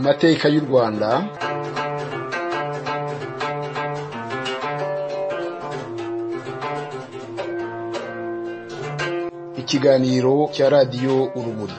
mateka y'u rwanda ikiganiro cya radiyo urumuri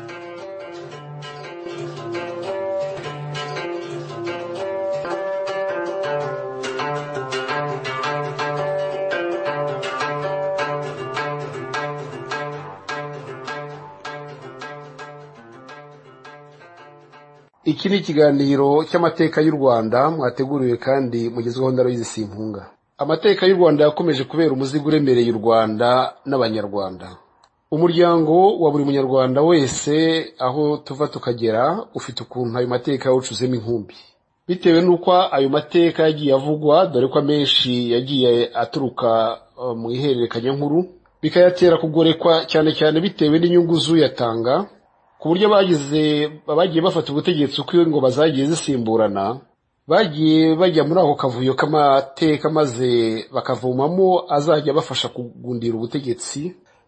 iki ni ikiganiro cy'amateka y'u rwanda mwateguriwe kandi mugezweho ndaruyizi simpunga amateka y'u rwanda yakomeje kubera umuzigo uremereye u rwanda n'abanyarwanda umuryango wa buri munyarwanda wese aho tuva tukagera ufite ukuntu ayo mateka yawucuzemo inkumbi bitewe n'uko ayo mateka yagiye avugwa dore ko amenshi yagiye aturuka uh, mu ihererekanyankuru bikayatera kugorekwa cyane cyane bitewe n'inyungu z'uyatanga ku buryo abagize abagiye bafata ubutegetsi uko iyo ngoma zagiye zisimburana bagiye bajya muri ako kavuyo k'amateka maze bakavomamo azajya abafasha kugundira ubutegetsi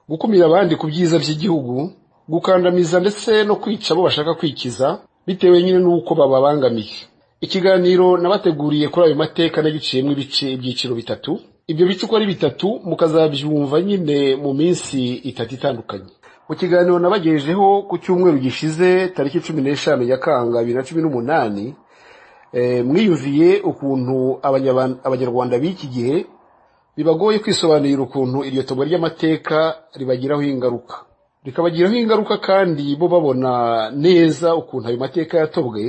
gukumira abandi ku byiza by'igihugu gukandamiza ndetse no kwica abo bashaka kwikiza bitewe nyine n'uko bababangamiye ikiganiro nabateguriye kuri ayo mateka nagiciyemo ibice ibyiciro bitatu ibyo bice uko ari bitatu mukazabyumva nyine mu minsi itatu itandukanye mu kiganiro nabagejejeho ku cyumweru gishize tariki cumi n'eshanu nyakanga bibiri na cumi n'umunani eh, mwiyumviye ukuntu abanyaban- abanyarwanda b'iki gihe bibagoye kwisobanurira ukuntu iryo togo ry'amateka ribagiraho ingaruka rikabagiraho ingaruka kandi bo babona neza ukuntu ayo mateka yatobwe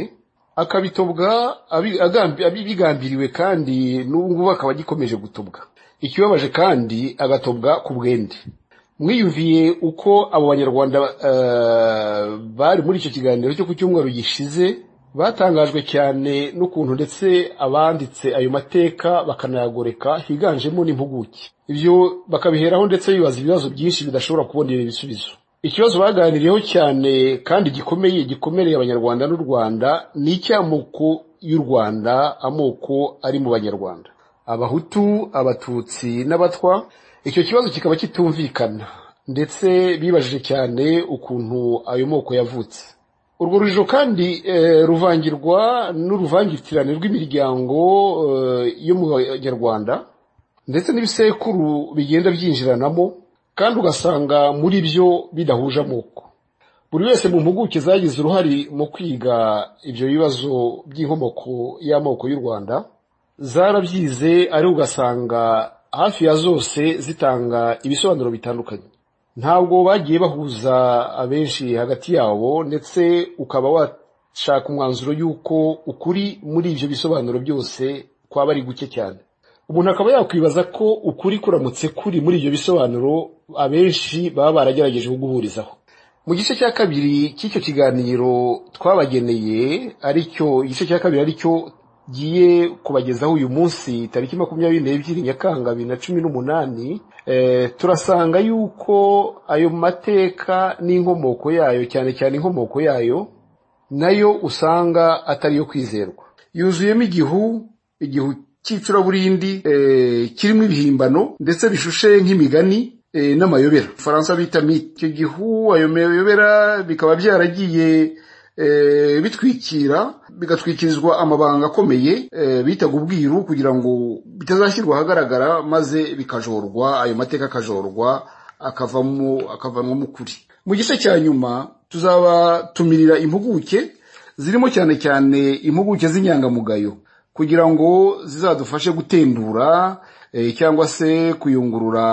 akabitobwa abi- agambi- abi- bigambiriwe kandi n'ubu ngubu akaba agikomeje gutobwa ikibabaje kandi agatobwa ku bwende mwiyumviye uko abo banyarwanda eh, bari muri icyo kiganiro cyo ku cyumweru gishize batangajwe cyane n'ukuntu ndetse abanditse ayo mateka bakanayagoreka higanjemo n'impuguke ibyo bakabiheraho ndetse bibaza ibibazo byinshi bidashobora kubonera ibisubizo ikibazo baganiriyeho cyane kandi gikomeye gikomereye abanyarwanda n'u rwanda ni icy'amoko y'u rwanda amoko ari mu banyarwanda abahutu abatutsi n'abatwa icyo kibazo kikaba kitumvikana ndetse bibajije cyane ukuntu ayo moko yavutse urwo rujijo kandi eh, ruvangirwa n'uruvangitirane rw'imiryango eh, yo mu banyarwanda ndetse n'ibisekuru bigenda byinjiranamo kandi ugasanga muri byo bidahuje amoko buri wese mu mpuguke zagize uruhare mu kwiga ibyo bibazo by'inkomoko y'amoko y'u rwanda zarabyize ari ugasanga hafi ya zose zitanga ibisobanuro bitandukanye ntabwo bagiye bahuza abenshi hagati yabo ndetse ukaba washaka umwanzuro y'uko ukuri muri ibyo bisobanuro byose kwaba ari guke cyane umuntu akaba yakwibaza ko ukuri kuramutse kuri muri ibyo bisobanuro abenshi baba baragerageje kuguhurizaho mu gice cya kabiri cy'icyo kiganiro twabageneye aricyo igice cya kabiri aricyo giye kubagezaho uyu munsi tariki makumyabiri n'ebyiri nyakanga bibiri na cumi n'umunani eh, turasanga yuko ayo mateka n'inkomoko yayo cyane cyane inkomoko yayo nayo usanga atari iyo kwizerwa yuzuyemo igihu igihu cy'icuraburindi eh, kirimo ibihimbano ndetse bishushe nk'imigani eh, n'amayobera faransa bita mite icyo gihu ayo mayobera bikaba byaragiye eh, bitwikira bigatwikirizwa amabanga akomeye eh, bitaga ubwiru kugira ngo bitazashyirwa ahagaragara maze bikajorwa ayo mateka akajorwa akavamo akavanwa mu kuri mu gice cya nyuma tuzabatumirira impuguke zirimo cyane cyane impuguke z'inyangamugayo kugira ngo zizadufashe gutendura eh, cyangwa se kuyungurura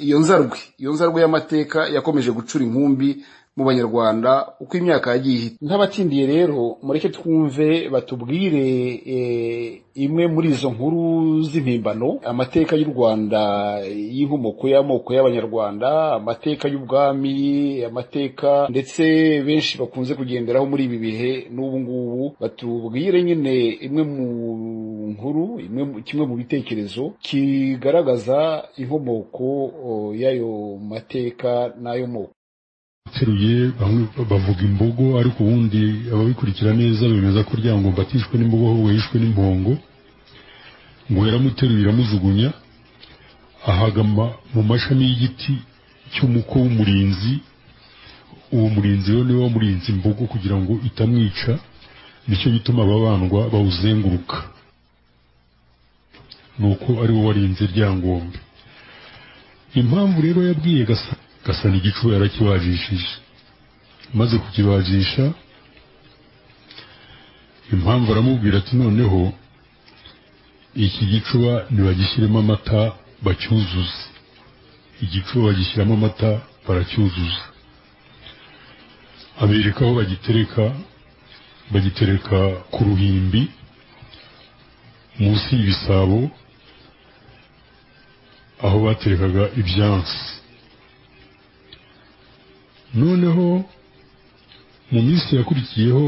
iyo nzarwe iyo nzarwe y'amateka yakomeje gucura inkumbi mu banyarwanda uko imyaka yagiye ihita nk'abatsindiye rero mureke twumve batubwire eh, imwe muri izo nkuru z'impimbano amateka y'u rwanda y'inkomoko y'amoko y'abanyarwanda amateka y'ubwami amateka ndetse benshi bakunze kugenderaho muri ibi bihe n'ubu ngubu batubwire nyine imwe mu nkuru imwe mu- kimwe mu bitekerezo kigaragaza inkomoko o, y'ayo mateka n'ayo moko apfuye bamwe bavuga imbogo ariko ubundi ababikurikira neza bemeza ko rya ngo mbatishwe n'imbogo ahubwo yishwe n'impongo ngo yaramuteruye iramujugunya ahaga ma- mu mashami y'igiti cy'umuko w'umurinzi uwo murinzi rero niwe wamurinze imbogo kugira ngo itamwica nicyo gituma ababandwa bawuzenguruka ni uko ari we warinze ryangombe impamvu rero yabwiye gasa gasa n'igicuba yarakibajishije maze kukibajisha impamvu aramubwira ati noneho iki gicuba nibagishyiremo amata bacyuzuze igicuba bagishyiramo amata baracyuzuza abereka aho bagitereka bagitereka ku ruhimbi munsi y'ibisabo aho baterekaga ibyansi noneho mu minsi yakurikiyeho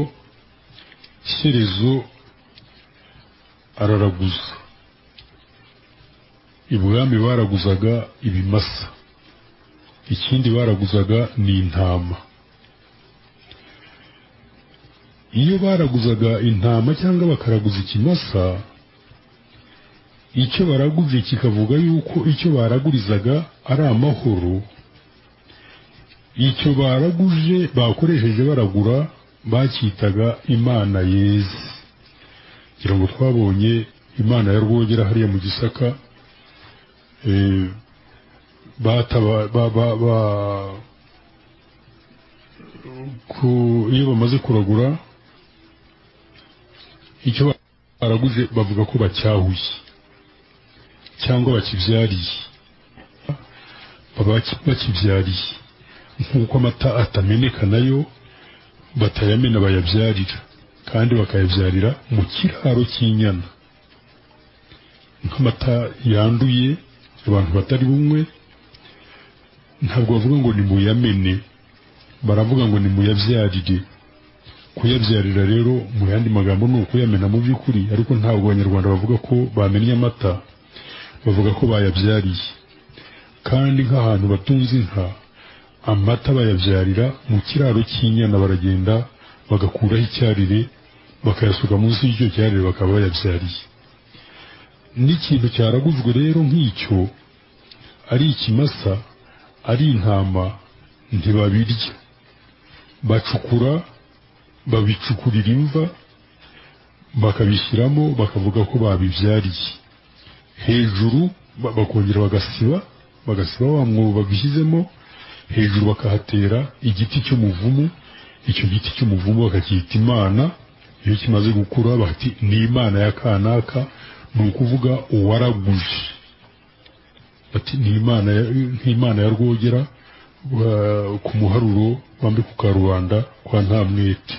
shyerezo araraguza ibwami baraguzaga ibimasa ikindi baraguzaga ni intama iyo baraguzaga intama cyangwa bakaraguza ikimasa icyo baraguje kikavuga yuko icyo baragurizaga ari amahoro icyo baraguje bakoresheje baragura bacyitaga imana yeze ngira ngo twabonye imana ya rwogera hariya mu gisaka eh, bataba ba- ba- ba- ku- iyo bamaze kuragura icyo baraguje bavuga ko bacyahuye cyangwa bakibyariye baba baki- bakibyariye nk'uko amata atameneka nayo batayamena bayabyarira kandi bakayabyarira mu kiraro cy'inyana nk'amata yanduye abantu batari bumwe ntabwo bavuga ngo ni muyamene baravuga ngo ni muyabyarire kuyabyarira rero mu yandi magambo ni ukuyamena mu by'ukuri ariko ntabwo abanyarwanda bavuga ko bamennye amata bavuga ko bayabyariye kandi nk'ahantu batunze inka amata bayabyarira mu kiraro cy'inyana baragenda bagakuraho icyarire bakayasuka munsi y'icyo cyarire bakaba bayabyariye n'ikintu cyaraguzwe rero nk'icyo ari ikimasa ari intama ntibabirya bacukura babicukurira imva bakabishyiramo bakavuga ko babibyariye hejuru ba- bakongera bagasiba bagasiba wa mwobo babishyizemo hejuru bakahatera igiti cy'umuvumu icyo giti cy'umuvumu bakacyita imana iyo kimaze gukura bati ni imana ya kanaka ni ukuvuga uwaraguje bati ni imana ya- nk'imana ya rwogera wa- ku muharuro wambika karubanda kwa ntamwete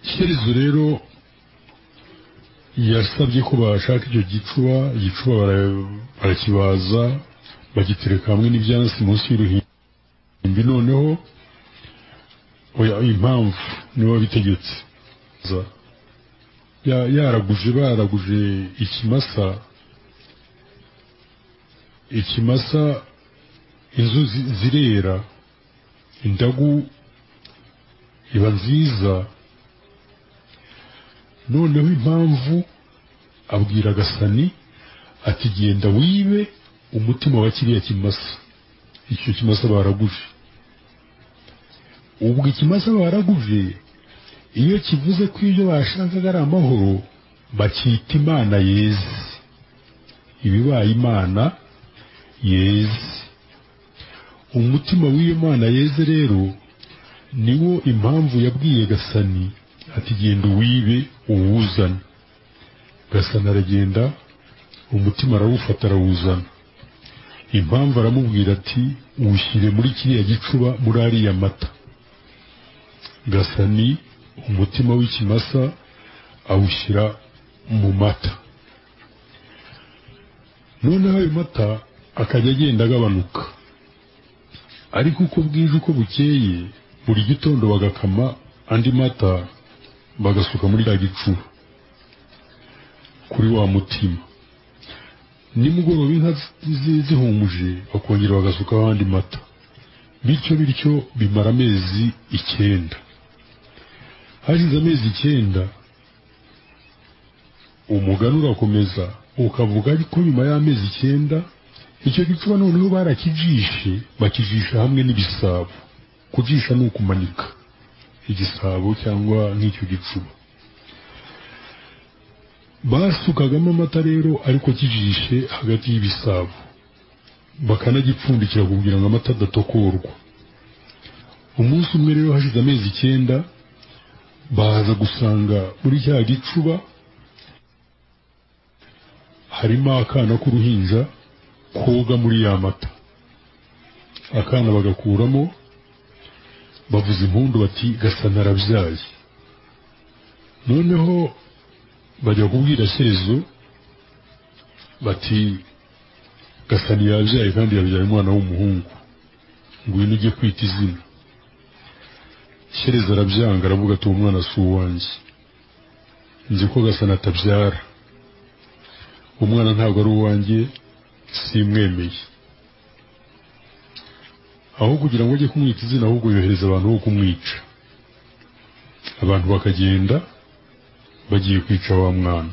shyerezo rero yasabye ko bashaka icyo gicuba igicuba bara- barakibaza bagitereka hamwe n'ibyansi munsi y'uruhimbi noneho oya impamvu niwe wabitegetse Za- ya- yaraguje baraguje ikimasa ikimasa inzu zi- zirera indagu iba nziza noneho impamvu abwira gasani ati genda wibe umutima wa kiriya kimasa icyo kimasa baraguje ubwo ikimasa baraguje iyo kivuze ko ibyo bashakaga ari amahoro bacyita imana yeze ibibaye imana yeze umutima w'iyo mana yeze rero niwo impamvu yabwiye gasani ati genda uwibe uwuzane gasani aragenda umutima arawufata arawuzana impamvu aramubwira ati uwushyire muri kiriya gicuba muri ariya mata gasani umutima w'ikimasa awushyira mu mata noneho ayo mata akajya agenda agabanuka ariko uko bwije uko bukeye buri gitondo bagakama andi mata bagasuka muri cya gicuba kuri wa mutima nimugoroba inka zi- zihumuje bakongera bagasukaho andi mata bityo bityo bimara amezi icyenda hashize amezi icyenda umugani urakomeza ukavuga ariko nyuma y'amezi icyenda icyo gicuba noneho barakijishe bakijisha hamwe n'ibisabo kujisha ni ukumanika igisabo cyangwa nk'icyo gicuba basukagamo amata rero ariko kijishe hagati y'ibisabo bakanagipfundikira kugira ngo amata adatokorwa umunsi umwe rero hashize amezi icyenda baza gusanga muri cya gicuba harimo akana k'uruhinja koga muri ya mata akana bagakuramo bavuza impundu bati gasa narabyaye noneho bajya kubwira shezo bati gasa ntiyabyaye kandi yabyaye umwana w'umuhungu ngwino ujye kwita izina shereza arabyanga aravuga ati uwo mwana si uwanjye nzi ko gasana atabyara umwana ntabwo ari uwanjye simwemeye aho kugira ngo ajye kumwita izina ahubwo yohereza abantu bo kumwica abantu bakagenda bagiye kwica wa mwana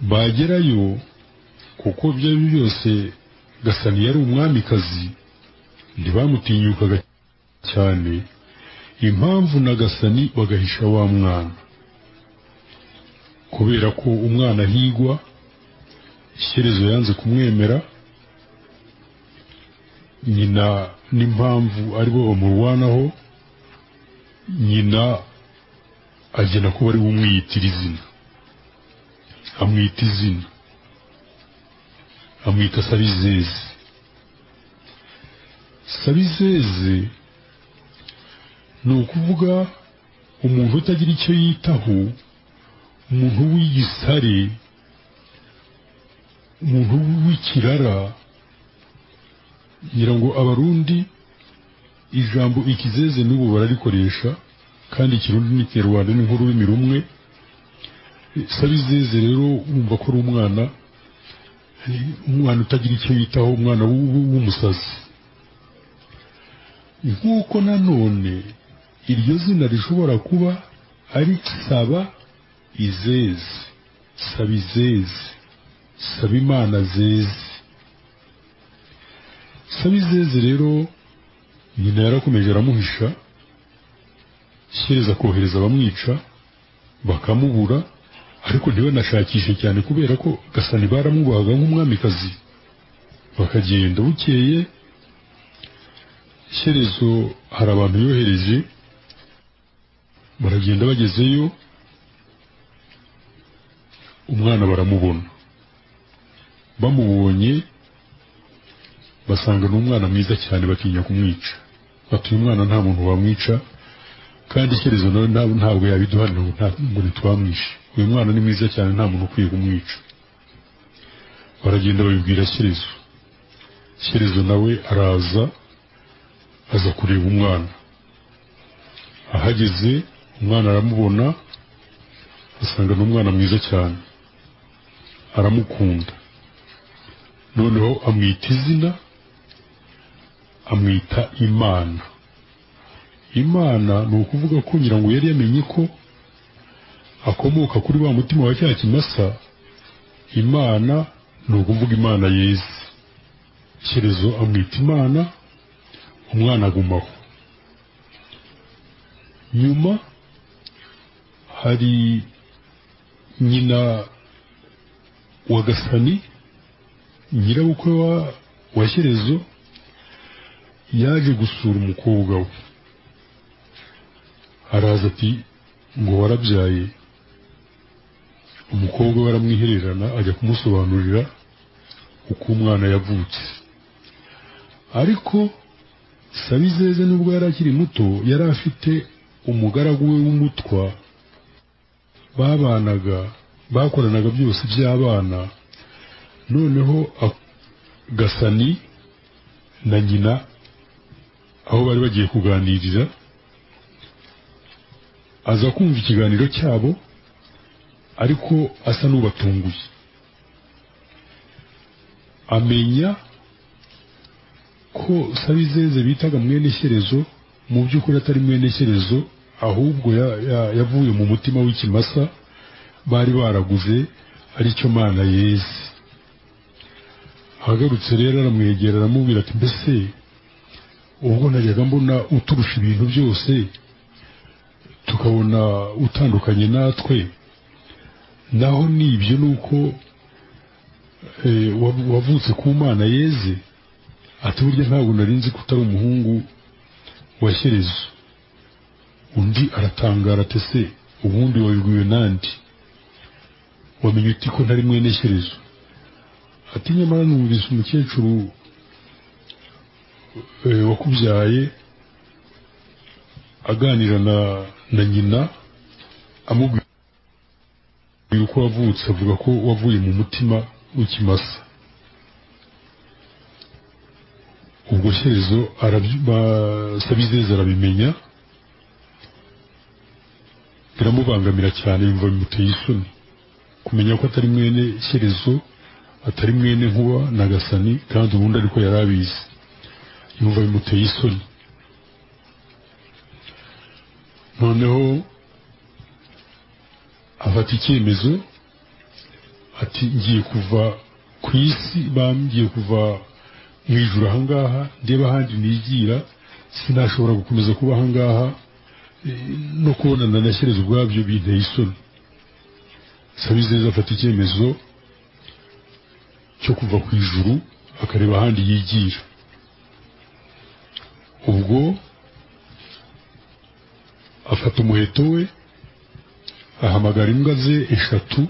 bagerayo kuko ibyo ari byo byose gasani yari umwamikazi ntibamutinyukaga cyane impamvu na gasani bagahisha wa mwana kubera ko umwana ahigwa ishyerezo yanze kumwemera nyina n'impamvu aribo bamurwanaho nyina agena ko bari bumwiyitira izina amwita izina amwita sabizeze sabizeze ni ukuvuga umuntu utagira icyo yitaho umuntu w'igisare umuntu w'ikirara ngira ngo abarundi ijambo ikizeze n'ubu bararikoresha kandi ikirundi n'ikinyarwanda ni nk'ururimi rumwe sabizeze rero wumva ko ari umwana umwana utagira icyo yitaho umwana w'umusazi nk'uko nanone iryo zina rishobora kuba ari saba izeze saba izeze saba imana zeze saba izeze rero nyina yarakomeje aramuhisha shyireza kohereza abamwica bakamubura ariko ntibanashakishe cyane kubera ko gasani baramubahaga nk'umwamikazi bakagenda bukeye shyerezo hari abantu yohereje baragenda bagezeyo umwana baramubona bamubonye basanga ni umwana mwiza cyane batinya kumwica batuye umwana nta muntu bamwica kandi shyerezo nawe ntabwo yabiduhanira ngo ntitwamwishe uyu mwana ni mwiza cyane nta muntu ukwiye kumwica baragenda babibwira shyerezo shyerezo nawe araza aza kureba umwana ahageze umwana aramubona asanga ni umwana mwiza cyane aramukunda noneho amwita izina amwita imana imana ni ukuvuga ko ngira ngo yari yamenye ko akomoka kuri wa mutima wa cya kimasa imana ni ukuvuga imana yeze shyerezo amwita imana umwana agumaho nyuma hari nyina wa gasani nyirabukwe wa shyerezo yaje gusura umukobwa we araza ati ngo warabyaye umukobwa we aramwihererana ajya kumusobanurira uko umwana yavutse ariko sabizeze nubwo yari akiri muto yari afite umugaragu we w'umutwa babanaga bakoranaga byose by'abana noneho gasani na nyina aho bari bagiye kuganirira aza kumva ikiganiro cyabo ariko asa n'ubatunguye amenya ko sabizeze bitaga mwene shyerezo mu by'ukuri atari mwene shyerezo ahubwo yavuye mu mutima w'ikimasa bari baraguze aricyo mana yeze ahagarutse rero aramwegera aramubwira ati mbese ubwo najyaga mbona uturusha ibintu byose tukabona utandukanye natwe naho ni ibyo ni uko eh, wa- wavutse ku mana yeze ati burya ntabwo nari nzi ko utari umuhungu wa shyerezo undi aratangara ati se ubundi wabibwiwe nandi wamenye uti ko ntari mwene shyerezo ati nyamara numvise umukecuru eh, wakubyaye aganira na na nyina amubwira uko wavutse avuga ko wavuye mu mutima w'ikimasa ubwo shyerezo arabyu- ba- sabizeze arabimenya biramubangamira cyane yumva bimuteye isoni kumenya ko atari mwene shyerezo atari mwene nkuba na gasani kandi ubundi ariko yari abizi yumva bimuteye isoni noneho afata icyemezo ati ngiye kuva ku isi bambwiye kuva mu ijoro ahangaha ndeba ahandi nigira sinashobora gukomeza kuba ahangaha no kubonana na shyireza ubwabyo binteye isoni sabizeza afata icyemezo cyo kuva ku ijuru akareba ahandi yigira ubwo afata umuheto we ahamagara imbwa ze eshatu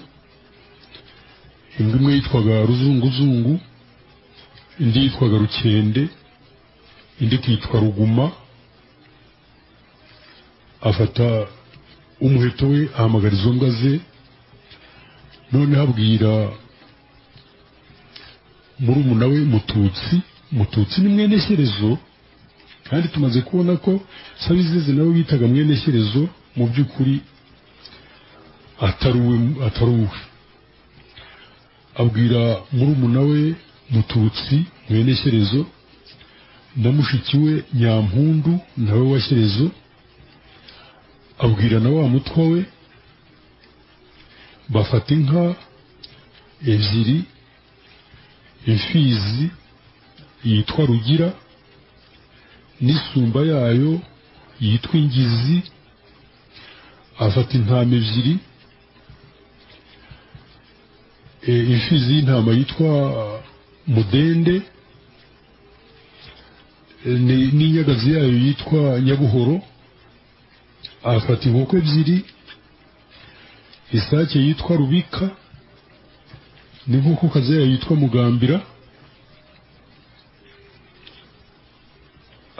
imbwa imwe yitwaga ruzunguzungu indi yitwaga rukende indi ikitwa ruguma afata umuheto we ahamagara izo mbwa ze noneho abwira murumuna we mututsi mututsi ni mwene shyerezo kandi tumaze kubona ko sabizeze nawe bitaga mwene shyerezo mu by'ukuri atari uwe atari uwe abwira murumuna we mututsi mwene shyerezo na mushiki we nyampundu nawe wa shyerezo abwira na wa mutwa we bafata inka ebyiri imfizi yitwa rugira n'isumba yayo yitwa ingizi afata intama ebyiri e, imfizi y'intama yitwa mudende e, ni- n'inyagazi yayo yitwa nyabuhoro afata inkoko ebyiri isake yitwa rubika n'inkokokazi yayo yitwa mugambira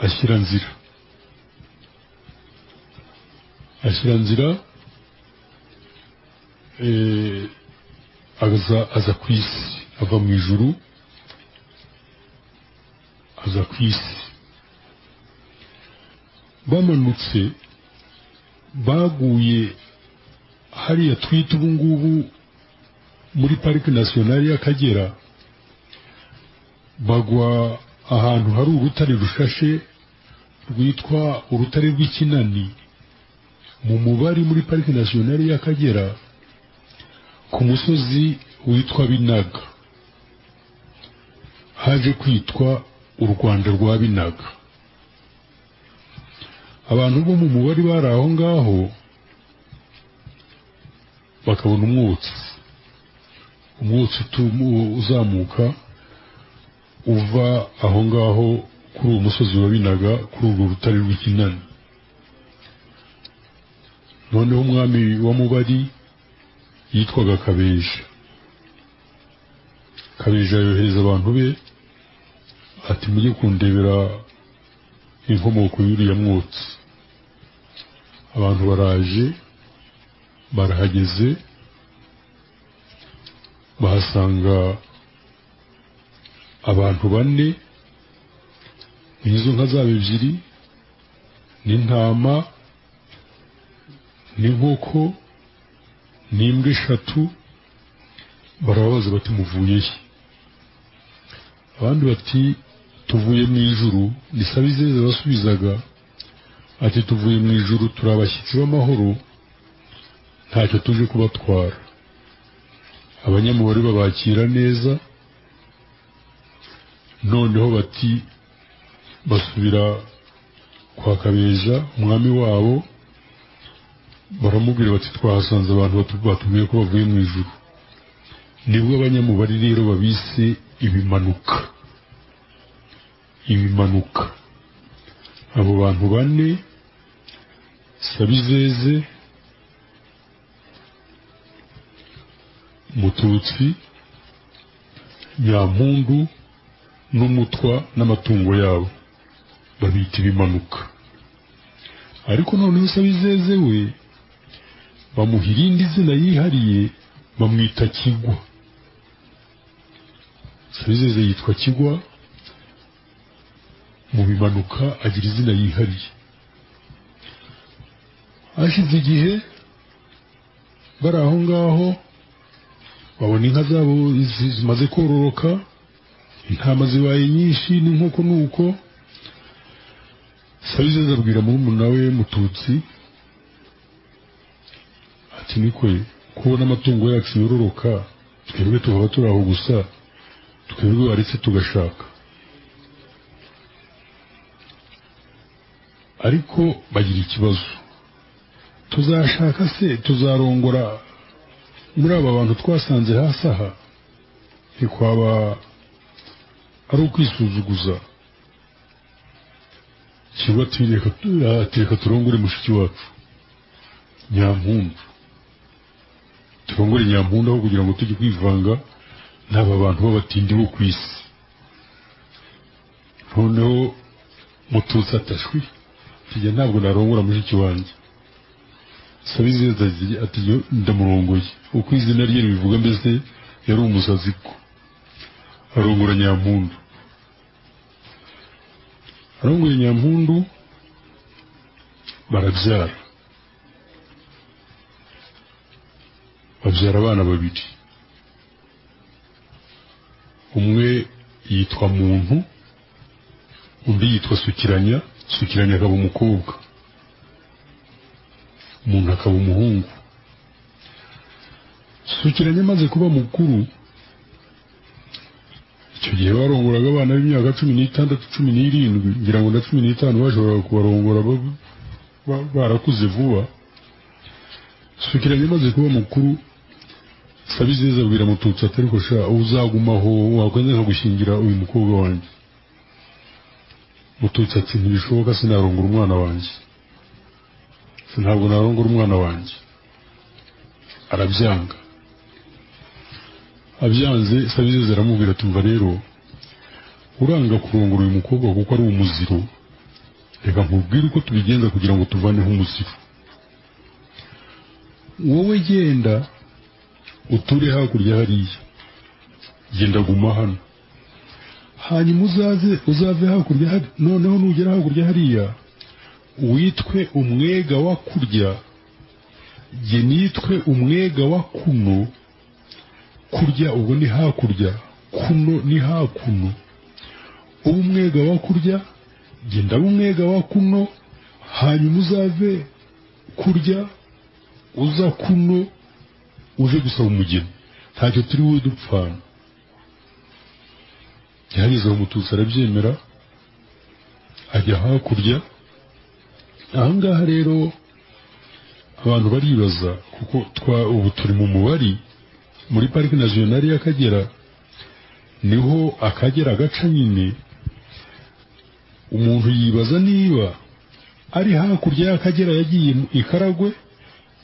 ashyira nzira ashyira nzira eh, aza aza ku isi ava mu ijuru aza ku isi bamanutse baguye hariya twita ubu ngubu muri parike nasiyonari y'akagera bagwa ahantu hari urutare rushashe rwitwa urutare rw'ikinani mu mubari muri parike nasiyonari y'akagera ku musozi witwa binaga haje kwitwa u rwanda rwa binaga abantu bo mu mubari bari aho ngaho bakabona umwotsi umwotsi utum- uzamuka uva aho ngaho kuri uwo musozi wa binaga kuri urwo rutare rw'ikinani noneho umwami wa mubari yitwaga kabeja kabeja yohereza abantu be ati mujye kundebera inkomoko y'uriya mwotsi abantu baraje barahageze bahasanga abantu bane n'izo nka zabo ebyiri n'intama n'inkoko n'imbwa eshatu barababaza bati muvuye he abandi bati tuvuye mu ijuru ni sabizeze basubizaga ati tuvuye mu ijuru turi abashyitsi b'amahoro ntacyo tuje kubatwara abanyamubare babakira neza noneho bati basubira kwa kabeja umwami wabo baramubwira bati twahasanze abantu batu- batubwiye ko bavuye mu ijuru nibwo abanyamubare rero babise ibimanuka ibimanuka abo bantu bane sabizeze mututsi nyampundu n'umutwa n'amatungo yabo babita ibimanuka ariko noneho sabizeze we bamuha irindi zina yihariye bamwita kigwa sabizeze yitwa kigwa mu bimanuka agira izina yihariye hashize igihe bari aho ngaho babona inka zabo zi- zimaze kororoka intama zibaye nyinshi n'inkoko nuko sabizeze abwira murumuna we mututsi ati nikwe kubona amatungo yacu yororoka twebwe tukaba turi aho gusa twebwe waretse tugashaka ariko bagira ikibazo tuzashaka se tuzarongora muri aba bantu twasanze hasi aha ntikwaba ari ukwisuzuguza kigo ati reka tu- ati reka turongore mushiki wacu nyampundu turongore nyampundu aho kugira ngo tujye kwivanga n'aba bantu b'abatindi bo ku isi noneho mututsi atashwi tujya ntabwo narongora mushiki wanjye sabizeza ati yo- ndamurongoye uko izina rye ribivuga mbese yari umusazi ko arongora nyampundu arongora nyampundu barabyara babyara abana babiri umwe yitwa muntu undi yitwa sukiranya sukiranya akaba umukobwa umuntu akaba umuhungu sukiranya amaze kuba mukuru icyo gihe barongoraga abana b'imyaka cumi n'itandatu cumi n'irindwi ngira ngo na cumi n'itanu bashoboraga kubarongora ba- ba- barakuze vuba sukiranya amaze kuba mukuru sabizeza abwira mututsi atariko sha uzagumaho wakwenda nkagushingira uyu mukobwa wanjye mututsi ati ntibishoboka sinarongora umwana wanjye Se ntabwo narongora umwana wanjye arabyanga abyanze sabizeze aramubwira ati umva rero uranga kurongora uyu mukobwa kuko ari umuziro reka nkubwire uko tubigenza kugira ngo tuvaneho umuziro wowe genda uture hakurya hariya genda guma hano hanyuma uzaze uzave hakurya hari noneho nugera hakurya hariya witwe umwega wa kurya jye nitwe umwega wa kuno kurya ubwo ni hakurya kuno ni hakuno uba umwega wa kurya jye ndaba umwega wa kuno hanyuma uzave kurya uza kuno uje gusaba umugeni ntacyo turi we dupfana yahageze aho umututsi arabyemera ajya hakurya ahangaha rero abantu baribaza kuko twa ubu turi mu mubari muri parike nasiyonari y'akagera niho akagera gaca nyine umuntu yibaza niba ari hakurya y'akagera yagiye mu ikaragwe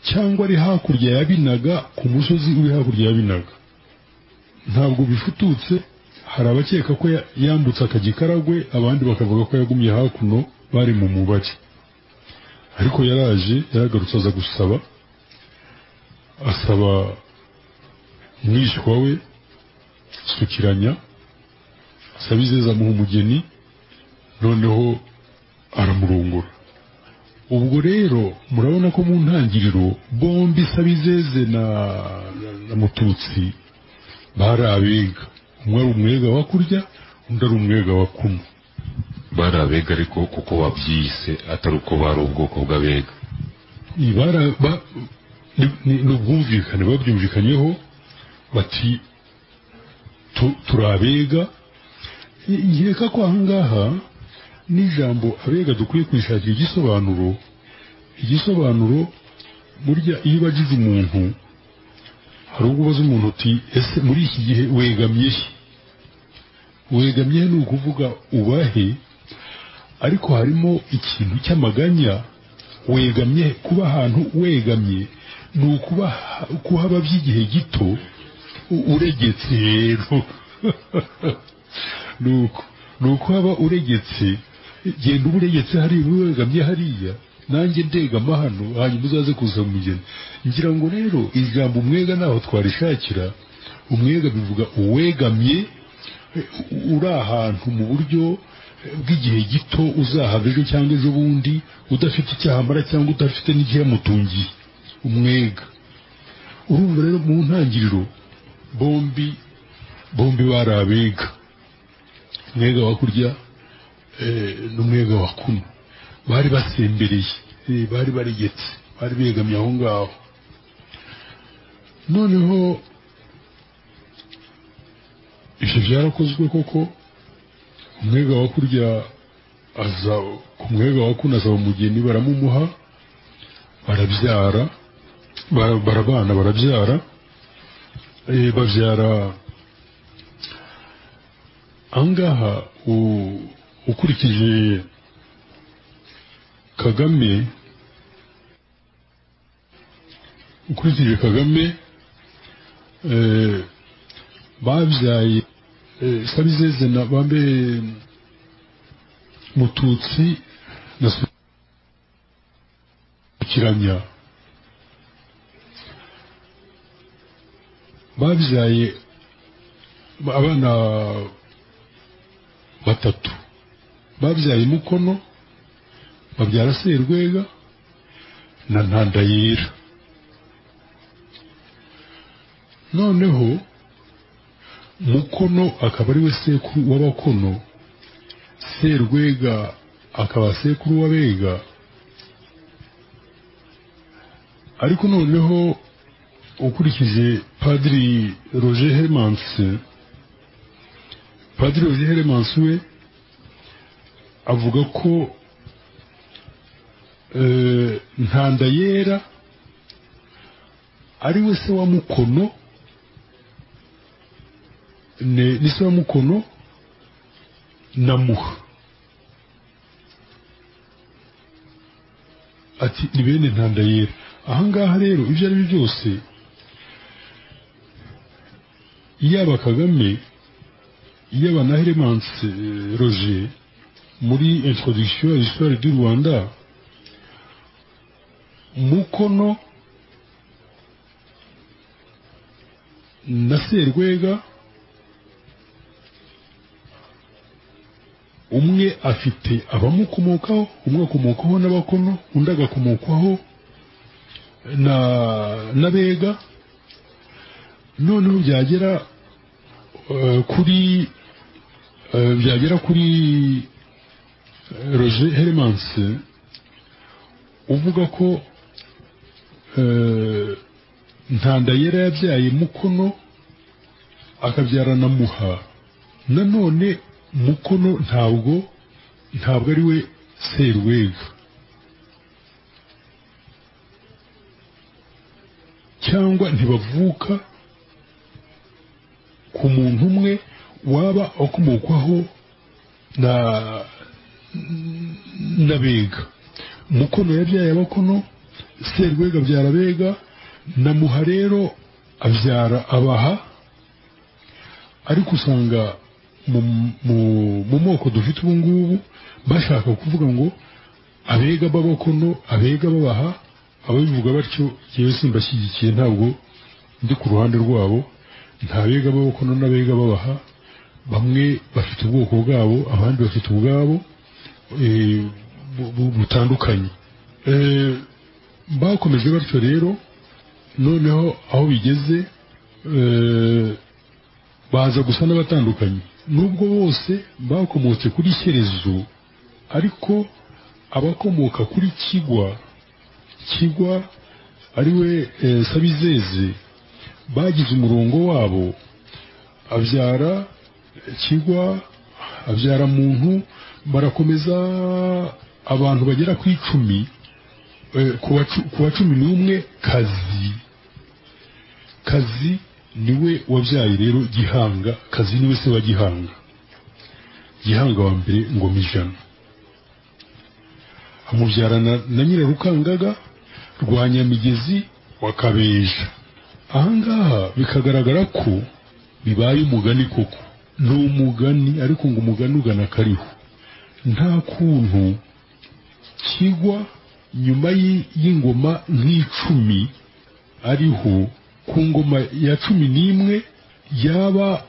cyangwa ari hakurya ya binaga ku musozi uri hakurya ya binaga ntabwo bifututse hari abakeka ko ya- yambutse akajya ikaragwe abandi bakavuga ko yagumye hakuno bari mu mubari ariko yaraje yaragarutse aza gusaba asaba umwishywa we sukiranya asaba izeza amuha umugeni noneho aramurongora ubwo rero murabona ko mu ntangiriro bombi sabizeze na, na, na mututsi bari abega umwe ari umwega wa kurya undi ari umwega wa kuno bari abega ariko kuko babyise atari uko bari ubwoko bw'abega Ni bara- ba- ni- ni- ni ubwumvikane babyumvikanyeho bati tu- turabega nkeka ko ahangaha n'ijambo abega dukwiye kwishakira igisobanuro igisobanuro burya iyo ubajije umuntu hari ubwo ubaza umuntu uti ese muri iki gihe wegamye he wegamye he ni ukuvuga ubahe ariko harimo ikintu cy'amaganya wegamye he. kuba ahantu wegamye ni ukuba kuhaba by'igihe gito u- uregetse rero ni uko ni uko waba uregetse genda uba uregetse hariya uba wegamye hariya nanjye ndegama hano hanyuma uzaze kuza mu mugeni ngira ngo rero ijambo umwega ntaho twarishakira umwega bivuga uwegamye eh, uri ahantu mu buryo eh, bw'igihe gito uzahava ejo cyangwa ejo bundi udafite icyahamara cyangwa udafite n'ikiyamutungiye umwega urumva rero mu ntangiriro bombi bombi bari abega umwega wa kurya eh, n'umwega wa kuno bari basembereye eh, bari baregetse bari begamye aho ngaho noneho ibyo byarakozwe koko umwega wa kurya aza ku mwega wa kuno asaba umugeni baramumuha barabyara bara- barabana barabyara eh, babyara ahangaha u- ukurikije kagame ukurikije kagame eh, babyaye eh, sabizeze na bambe mututsi na kiranya babyaye abana batatu babyaye mukono babyara serwega na ntandayira noneho mukono akaba ari we sekuru w'abakono serwega akaba sekuru w'abega ariko noneho ukurikije padiri roger hemanse padiri roger hemanse we avuga ko eh, ntandayera ari we se wa mukono ne- ni se wa mukono na muha ati ni bene ntandayera ahangaha rero ibyo ari byo byose yaba kagame yaba na Hermance eh, Roger muri introduction à l'histoire du Rwanda Mukono na Serwega umwe afite abamukomokaho umwe akomokaho n'abakono undi agakomokaho na n'abega noneho byagera eh, kuri eh, byagera kuri eh, roger hermanse uvuga ko eh, ntandayera yabyaye mukono akabyara na muha nanone mukono ntabwo ntabwo ari we serwega cyangwa ntibavuka ku muntu umwe waba akomokwaho na n'abega mukono yabyaye abakono serwega abyara abega na muha rero abyara abaha ariko usanga mu, mu, mu moko dufite ubu ngubu bashaka kuvuga ngo abega b'abakono abega babaha ababivuga batyo yewe simbashyigikiye ntabwo ndi ku ruhande rwabo nta bega b'abakono n'abega babaha bamwe bafite ubwoko bwabo abandi bafite ubwabo eh, bu- bu- butandukanye Eh, bakomeje batyo rero noneho aho bigeze eh, baza gusa n'abatandukanye nubwo bose bakomotse kuri shyerezo ariko abakomoka kuri kigwa kigwa ariwe eh, sabizeze bagize umurongo wabo abyara kigwa abyara muntu barakomeza abantu bagera ku icumi eh, ku wacu- ku wa cumi n'umwe kazi kazi niwe wabyaye rero gihanga kazi niwe se wa gihanga gihanga wa mbere ngoma ijana amubyarana na nyirarukangaga rwa nyamigezi wa kabeja ahangaha bikagaragara ko bibaye umugani koko ni umugani ariko ngo umugani ugana kariho nta kuntu kigwa nyuma y'i- y'ingoma nk'icumi ariho ku ngoma ya cumi n'imwe yaba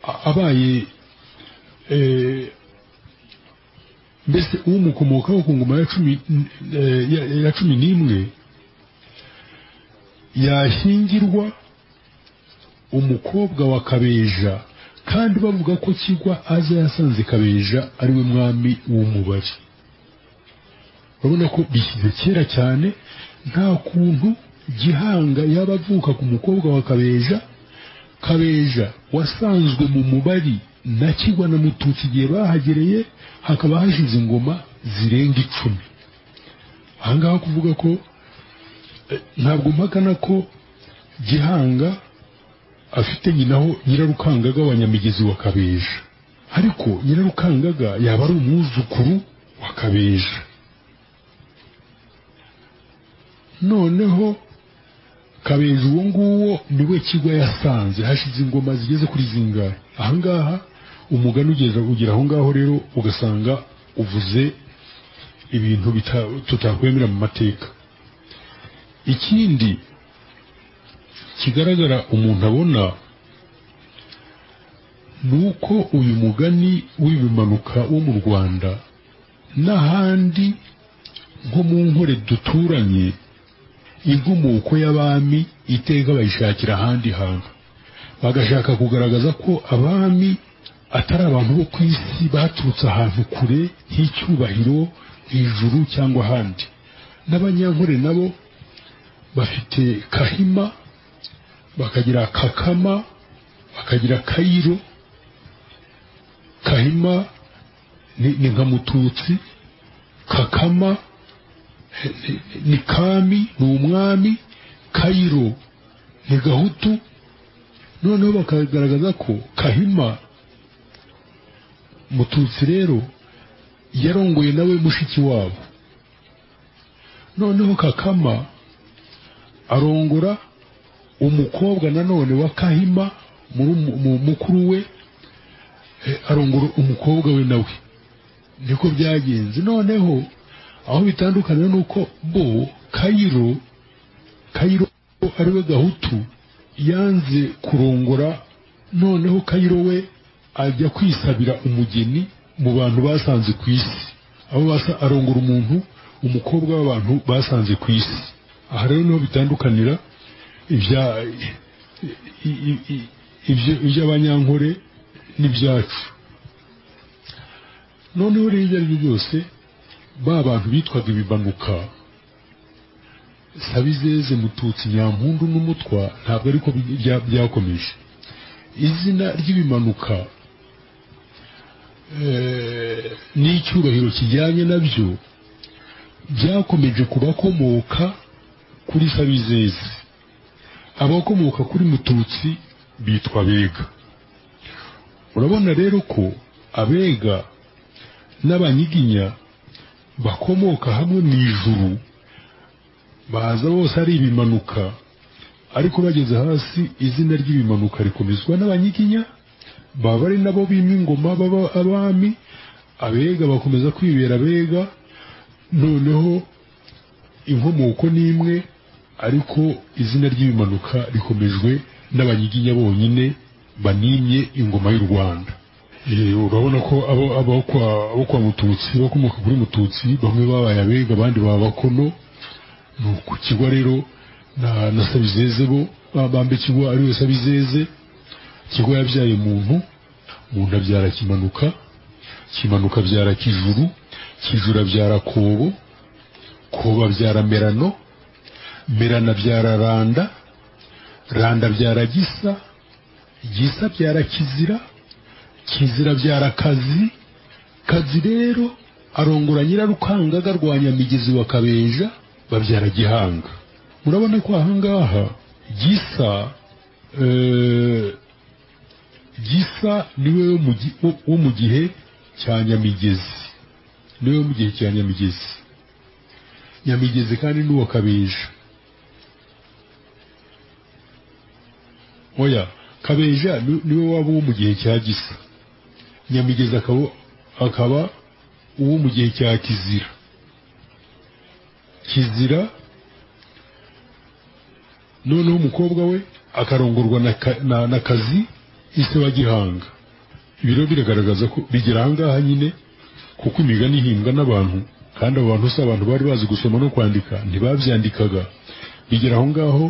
a- abaye eh, mbese umukomokaho ku ngoma ya cumi n- eh, ya- ya cumi n'imwe yashyingirwa umukobwa wa kabeja kandi bavuga ko kigwa aza yasanze kabeja ariwe mwami w'umubari urabona ko bishyize kera cyane nta kuntu gihanga yaba avuka ku mukobwa wa kabeja kabeja wasanzwe mu mubari na kigwa na mututsi igihe bahagereye hakaba hashize ingoma zirenga icumi ahangaha kuvuga ko eh, ntabwo mpakana ko gihanga afite nyinaho nyirarukangaga wa nyamigezi wa kabeja ariko nyirarukangaga yaba ari umwuzukuru wa kabeja noneho kabeja uwo nguwo niwe kigo yasanze hashize ingoma zigeze kuri zingahe ahangaha umugani ugeza ugera aho ngaho rero ugasanga uvuze ibintu bita- tutakwemera mu mateka ikindi kigaragara umuntu abona ni uko uyu mugani w'ibimanuka wo mu rwanda n'ahandi nko mu nkore duturanye inkomoko y'abami iteka bayishakira ahandi hantu bagashaka kugaragaza ko abami atari abantu bo ku isi baturutse ahantu kure nk'icyubahiro hejuru cyangwa ahandi n'abanyankore nabo bafite kahima bakagira kakama bakagira kayiro kahima ni, ni nka mututsi kakama ni- ni kami ni umwami kayiro ni gahutu noneho bakagaragaza ko kahima mututsi rero yarongoye nawe mushiki wabo noneho kakama arongora umukobwa nanone wa kahima muru- mu- mukuru we eh, arongora umukobwa we nawe niko byagenze noneho aho bitandukana ni uko bo kayiro kayiro ariwe gahutu yanze kurongora noneho kayiro we ajya kwisabira umugeni mu bantu basanze ku isi aho basa arongora umuntu umukobwa w'abantu basanze ku isi aha rero niho bitandukanira ibya i- i- i- ibyo- iby'abanyankore n'ibyacu noneho rero ibyo ari byo byose ba bantu bitwaga ibimanuka sabizeze mututsi nyampundu n'umutwa ntabwo ariko bya- byakomeje izina ry'ibimanuka eh, n'icyubahiro kijyanye nabyo byakomeje kubakomoka kuri sabizeze abakomoka kuri mututsi bitwa abega urabona rero ko abega n'abanyiginya bakomoka hamwe mu ijuru baza bose ari ibimanuka ariko bageze hasi izina ry'ibimanuka rikomezwa n'abanyiginya baba ari nabo bima ingoma baba abami abega bakomeza kwibera abega noneho inkomoko ni imwe ariko izina ry'ibimanuka rikomejwe n'abanyiginya bonyine banimye ingoma y'u rwanda Eh, urabona ko abo abo kwa abo kwa mututsi bakomoka kuri mututsi bamwe babaye abega abandi baba bakono ni uku kigwa rero na na sabizeze bo babambe kigwa ariwe sabizeze kigwa yabyaye muntu muntu abyara kimanuka kimanuka abyara kijuru kijuru abyara kobo kobo abyara merano merano abyara randa randa abyara gisa gisa abyara kizira kizira abyara kazi kazi rero arongora nyirarukangaga rwa nyamigezi wa kabeja babyara gihanga murabona ko ahangaha gisa eh, gisa niwe wo mu gi- wo- wo mu gihe cya nyamigezi niwe wo mu gihe cya nyamigezi nyamigezi kandi n'uwa kabeja oya kabeja ni- niwe waba uwo mu gihe cya gisa nyamigezi akaba akaba uwo mu gihe cya kizira kizira noneho umukobwa we akarongorwa na, ka, na, na kazi ise wa gihanga ibi rero biragaragaza ko bigera ahangaha nyine kuko imigani ihimbwa n'abantu kandi abo bantu si abantu bari bazi gusoma no kwandika ntibabyandikaga bigera aho ngaho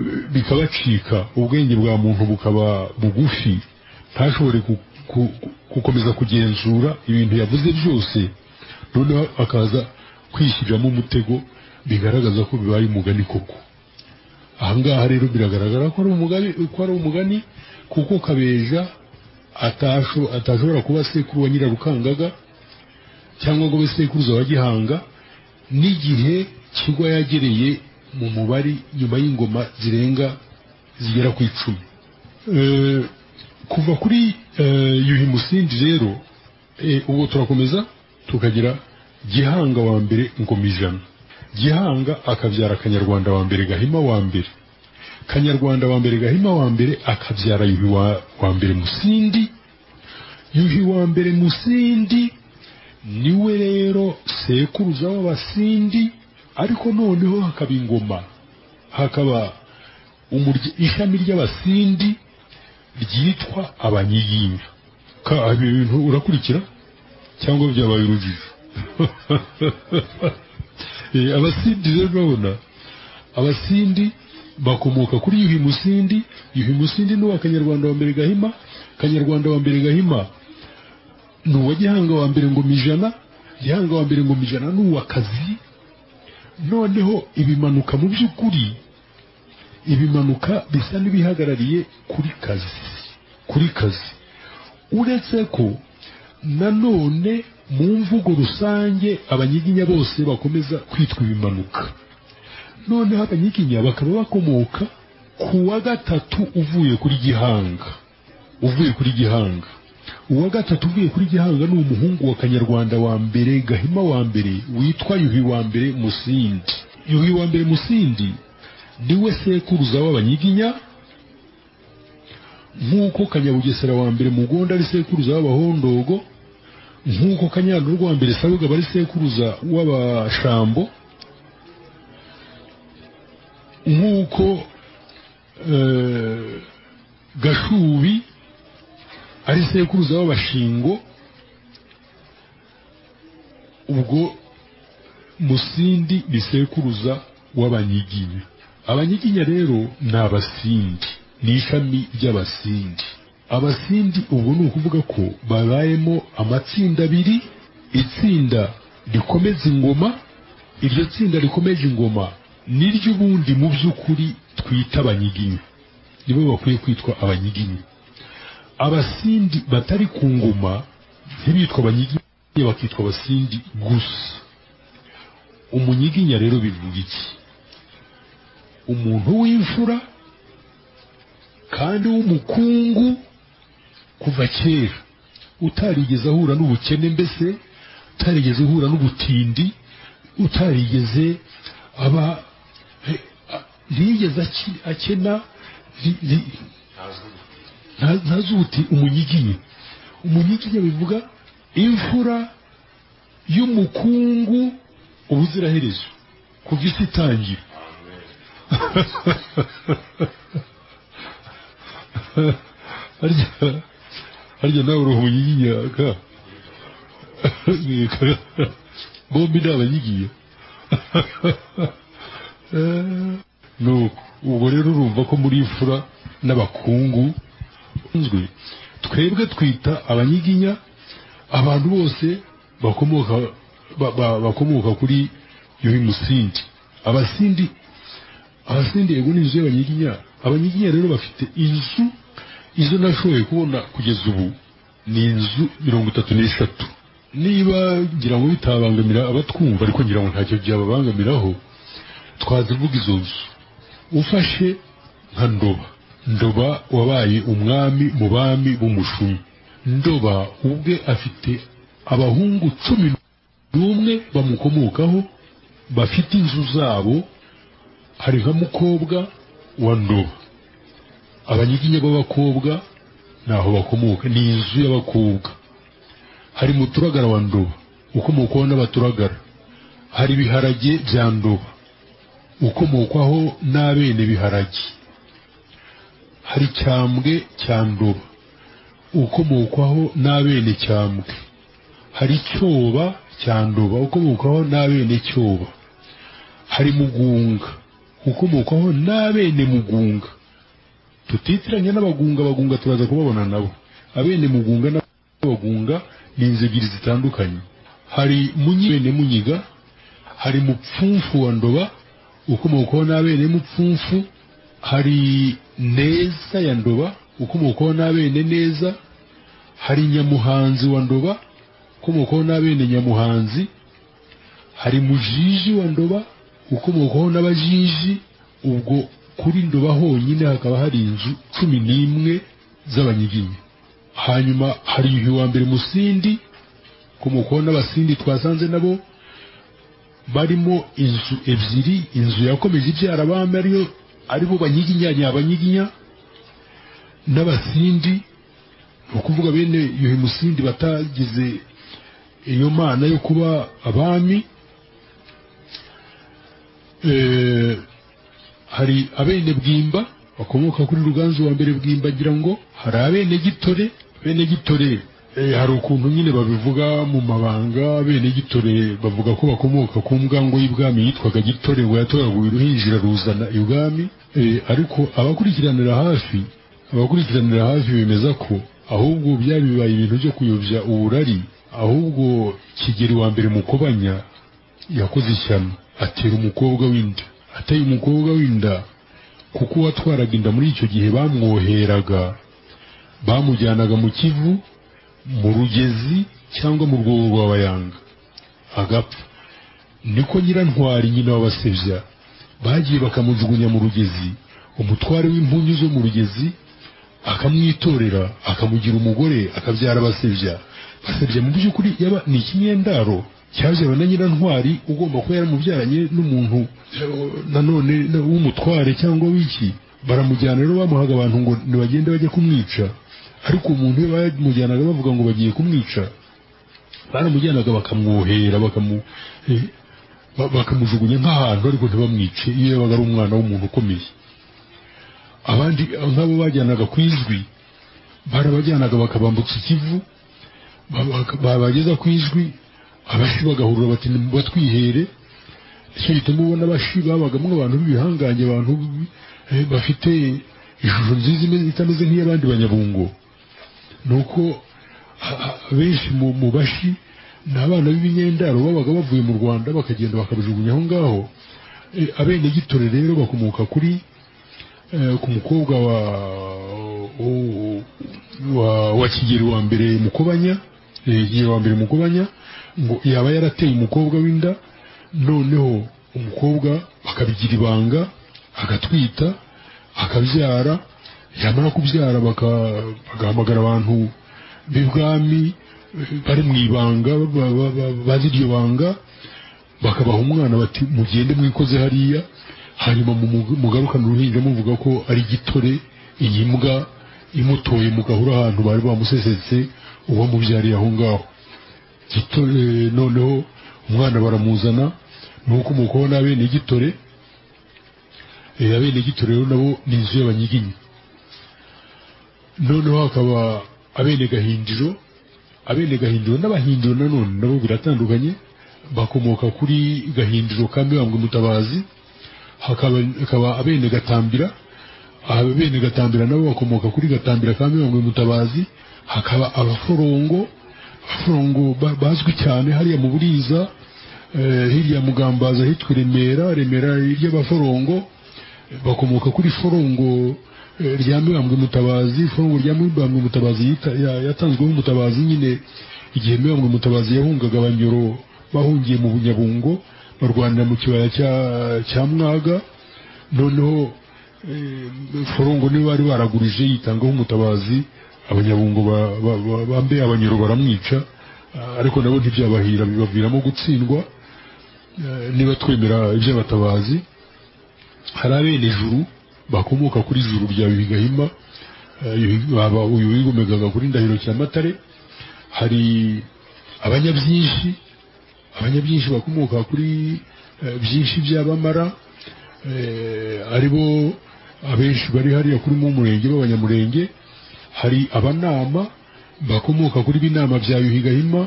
eh, bikabacika ubwenge bwa muntu bukaba bugufi ntashobore ku, ku, ku, gukomeza kugenzura ibintu yavuze byose noneho akaza kwishyiriramo umutego bigaragaza ko bibaye umugani koko ahangaha rero biragaragara ko ari umugani ko ari umugani kuko kabeja atasho- atashobora kuba sekuru wa nyirarukangaga cyangwa ngo abe sekuruza wa gihanga n'igihe kigwa yagereye mu mubari nyuma y'ingoma zirenga zigera ku icumi Eh, kuva kuri eh, yuhi musingi rero eh, ubu turakomeza tukagira gihanga wa mbere ingoma ijana gihanga akabyara kanyarwanda wa mbere gahima wa mbere kanyarwanda wa mbere gahima wa mbere akabyara yuhi wa, wa mbere musindi yuhi wa mbere musindi niwe rero sekuruza w'abasindi ariko noneho hakaba ingoma hakaba umurya- ishami ry'abasindi ryitwa abanyiyinga Ka- ibi bintu urakurikira cyangwa byabaye urujijo Eh, abasindi rero urabona abasindi bakomoka kuri yuhi musindi yuhi musindi ni uwa kanyarwanda wa mbere gahima kanyarwanda wa mbere gahima ni uwa gihanga wa mbere ngoma ijana gihanga wa mbere ngoma ijana ni uwa kazi noneho ibimanuka mu by'ukuri ibimanuka bisa n'ibihagarariye kuri kazi kuri kazi uretse ko nanone mu mvugo rusange abanyiginya bose bakomeza kwitwa ibimanuka noneho abanyiginya bakaba bakomoka ku wa gatatu uvuye kuri gihanga uvuye kuri gihanga uwa gatatu uvuye kuri gihanga ni umuhungu wa kanyarwanda wa mbere gahima wa mbere witwa yuhi wa mbere musindi yuhi wa mbere musindi niwe sekuruza w'abanyiginya nk'uko kanyabugesera wa mbere mugonda ari sekuruza w'abahondogo nk'uko kanyanduru rwa mbere sabugaba ari sekuruza w'abashambo nk'uko eh, gashubi ari sekuruza w'abashingo ubwo musindi ni sekuruza w'abanyiginya abanyiginya rero ni abasindi ni ishami ry'abasindi abasindi ubwo ni ukuvuga ko babayemo amatsinda abiri itsinda rikomeza ingoma iryo tsinda rikomeje ingoma niry'ubundi mu by'ukuri twita abanyiginya nibo bakwiye kwitwa abanyiginya abasindi batari ku ngoma ntibitwa abanyiginya bakitwa abasindi gusa umunyiginya rero bivuga iki umuntu w'imfura kandi w'umukungu kuva kera utarigeze ahura n'ubukene mbese utarigeze ahura n'ubutindi utarigeze aba he- a- ntiyigeze aki- akena ri- ri- nta- ntazi ubuti umunyiginya umunyiginya bivuga imfura y'umukungu ubuziraherezo kuva isi itangira harya harya nawe uruhunyiginya ka bombi ni abanyiginya Eh, nuko ubwo rero urumva ko muri imfura n'abakungu nzwi twebwe twita abanyiginya abantu bose bakomoka ba- ba- bakomoka kuri yuhi musindi abasindi abasindi yego ni inzu y'abanyiginya abanyiginya rero bafite inzu izo nashoboye kubona kugeza ubu ni inzu mirongo itatu n'eshatu niba ngira ngo bitabangamira abatwumva ariko ngira ngo ntacyo byababangamiraho twazivuga izo nzu ufashe nka ndoba ndoba wabaye umwami mu bami b'umushumi ndoba ubwe afite abahungu cumi n'umwe bamukomokaho bafite inzu zabo hari nka mukobwa wa ndoba abanyiginya b'abakobwa naho bakomoka ni inzu y'abakobwa hari muturagara wa ndoba ukomokwaho n'abaturagara hari ibiharage bya ndoba ukomokwaho n'abene biharage hari cyambwe cya ndoba ukomokwaho n'abene cyambwe hari cyoba cya ndoba ukomokwaho n'abene cyoba hari mugunga ukomokwaho n'abene mugunga tutitiranye n'abagunga abagunga turaza kubabona nabo abene mugunga n'abagunga ni inzu ebyiri zitandukanye hari munyi bene munyiga hari mupfumfu wa ndoba ukomokwaho n'abene mupfumfu hari neza ya ndoba ukomokwaho n'abene neza hari nyamuhanzi wa ndoba ukomokwaho n'abene nyamuhanzi hari mujiji wa ndoba ukomokwaho n'abajiji ubwo kuri ndoba honyine hakaba hari inzu cumi n'imwe z'abanyiginya hanyuma hari yuhi wa mbere musindi ukomokwaho n'abasindi twasanze nabo barimo inzu ebyiri inzu yakomeje ibyara abami ariyo aribo banyiginya nyabanyiginya n'abasindi ni ukuvuga bene yuhi musindi batagize iyo mana yo kuba abami Eh, hari abene bwimba bakomoka kuri ruganzu wa mbere bwimba agira ngo hari abene gitore bene gitore eh, hari ukuntu nyine babivuga mu mabanga bene gitore bavuga ko bakomoka ku mbwango y'ibwami yitwaga gitore ngo yatoraguye uruhinjira ruzana ibwami Eh, ariko abakurikiranira hafi abakurikiranira hafi bemeza ko ahubwo byabibaye ibintu byo kuyobya uburari ahubwo kigeri wa mbere mukobanya yakoze ishyano atera umukobwa w'inda ateye umukobwa w'inda kuko uwatwaraga inda muri icyo gihe bamwoheraga bamujyanaga mu kivu mu rugezi cyangwa mu rwobo rwa bayanga agapfa niko nyirantwari nyina w'abasebya bagiye bakamujugunya mu rugezi umutware w'impunyu zo mu rugezi akamwitorera akamugira umugore akabyara abasebya basebya mu by'ukuri yaba ni ikinyendaro cyazaba na nyirantwari ugomba kuba yaramubyaranye n'umuntu nanone w'umutware cyangwa w'iki baramujyana rero bamuhaga abantu ngo ntibagende bajye kumwica ariko umuntu iyo bamujyanaga bavuga ngo bagiye kumwica baramujyanaga bakamwohera bakamu- eh, ba- bakamujugunya nk'ahantu ariko ntibamwice iyo yabaga ari umwana w'umuntu ukomeye abandi nk'abo bajyanaga ku ijwi barabajyanaga bakabambutsa ikivu ba- baka- babageza ku ijwi abashi bagahurura bati batwihere icyo gituma ubona abashi babagamo abantu b'ibihangange abantu eh, bafite ishusho nziza imeze- itameze nk'iy'abandi banyabungo ni uko a- a- benshi mu mu bashi ni abana b'ibingendaro babaga bavuye mu rwanda bakagenda bakabijugunya aho ngaho Eh, abenegitore rero bakomoka kuri eh, ku mukobwa wa u- wa, wa kigeri wa mbere mukobanya eh, kigeri wa mbere mukobanya ngo yaba yarateye umukobwa w'inda noneho umukobwa bakabigira ibanga agatwita akabyara yamara kubyara baka- bagahamagara abantu b'ibwami eh, bari mu ibanga ba- ba- ba- bazi iryo banga bakabaha umwana bati mugende mwikoze hariya hanyuma mumu- mugarukane uruhinja muvuga ko ari gitore iyi mbwa imutoye mu gahuru ahantu bari bamusesetse uwamubyariye aho ngaho gitore noneho umwana baramuzana ni uko umukoho n'abene gitore Eh, abene gitore rero nabo ni inzu y'abanyiginya noneho hakaba abene gahindiro abene gahindiro n'abahindiro nanone nabo biratandukanye bakomoka kuri gahindiro ka mibambwe mutabazi hakaba hakaba abene gatambira abene gatambira nabo bakomoka kuri gatambira ka mibambwe mutabazi hakaba abaforongo abaforongo ba- bazwi cyane hariya mu buriza eh, hirya ya mugambazi ahitwa i remera remera ry'abaforongo bakomoka kuri forongo eh, rya mibambwe mutabazi forongo rya mibambwe mutabazi yita- ya- yatanzweho umutabazi nyine igihe mibambwe mutabazi yahungaga abanyoro bahungiye mu bunyabungo barwanira mu kibaya cya- cya mwaga noneho eh, forongo niwe bari baragurije yitangaho umutabazi abanyabungo ba- ba- ba- bambe abanyoro baramwica ah, ariko nabo ntibyabahira bibaviramo gutsindwa Eh, niba twemera iby'abatabazi hari abene juru bakomoka kuri juru rya bigahima uyu wigomegaga kuri ndahiro cyamatare hari abanyabyinshi abanyabyinshi bakomoka kuri eh, byinshi by'abamara eh, aribo abenshi bari hariya kuri mu murenge b'abanyamurenge hari abanama bakomoka kuri binama bya yuhigahima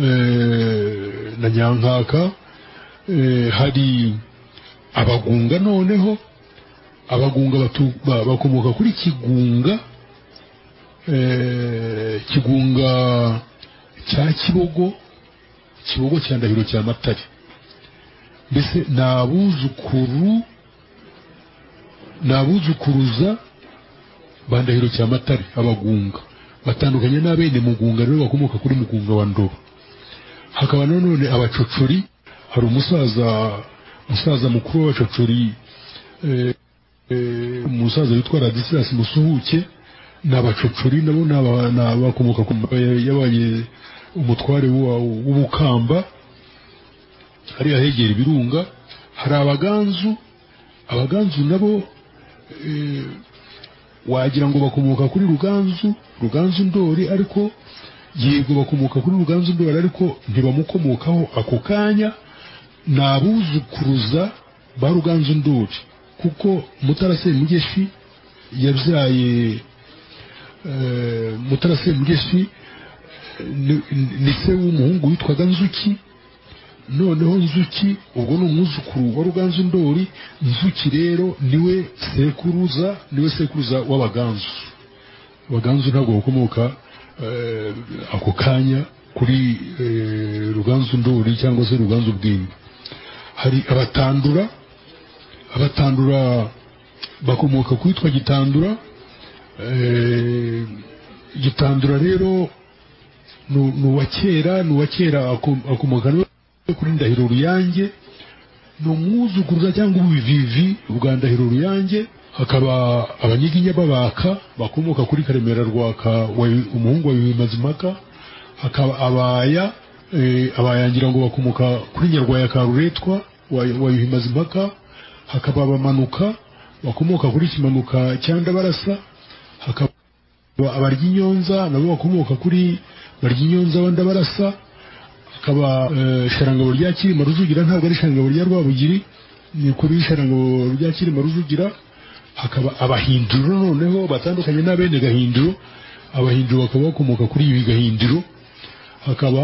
eh, na nyankaka eh, hari abagunga noneho abagunga batu- ba- bakomoka kuri kigunga eh, kigunga cya kibogo kibogo cya ndahiro cya matare mbese ni abuzukuru ni abuzukuruza ba ndahiro cya matare abagunga batandukanye n'abene mugunga rero bakomoka kuri mugunga wa ndobo hakaba nanone abacocori hari umusaza umusaza mukuru w'abacocori eh, eh, umusaza witwa radisilas musuhuke n'abacocori nabo ni aba- ni abakomoka ku mba- yabaye umutware wa- w'ubukamba hari ahegera ibirunga hari abaganzu abaganzu nabo eh, wagira ngo bakomoka kuri ruganzu ruganzu ndori ariko yego bakomoka kuri ruganzu ndori ariko ntibamukomokaho ako kanya ni abuzukuruza ba ruganzu ndori kuko mutara semugeshi yabyaye eh, mutara semugeshi ni- ni se w'umuhungu witwaga nzuki noneho nzuki ubwo ni umwuzukuru wa ruganzu ndori nzuki rero niwe sekuruza niwe sekuruza w'abaganzu abaganzu ntabwo bakomoka eh, ako kanya kuri eh, ruganzu ndori cyangwa se ruganzu bwimba hari abatandura abatandura bakomoka kwitwa gitandura eh, gitandura rero ni ni uwa kera ni uwa kera ako- akomoka no kuri ndahiro ruyange ni umwuzukuruza cyangwa ububivivi bwa ndahiro ruyange hakaba abanyiginya b'abaka bakomoka kuri karemera rwaka wa- umuhungu wa bimazimpaka hakaba abaya eh, abayangira ngo bakomoka kuri nyarwaya ka ruretwa wa wa bimazimpaka hakaba abamanuka bakomoka kuri kimanuka cya ndabarasa hakaba Aba- abarya inyonza nabo bakomoka kuri barya inyonza abandi barasa akaba eh, sharangabo rya kirima rujugira ntabwo ari sharangabo rya rwabugiri ni kuri sharangabo rya kirima rujugira hakaba abahinduro noneho batandukanye n'abene gahinduro abahinduro bakaba bakomoka kuri ibi gahinduro hakaba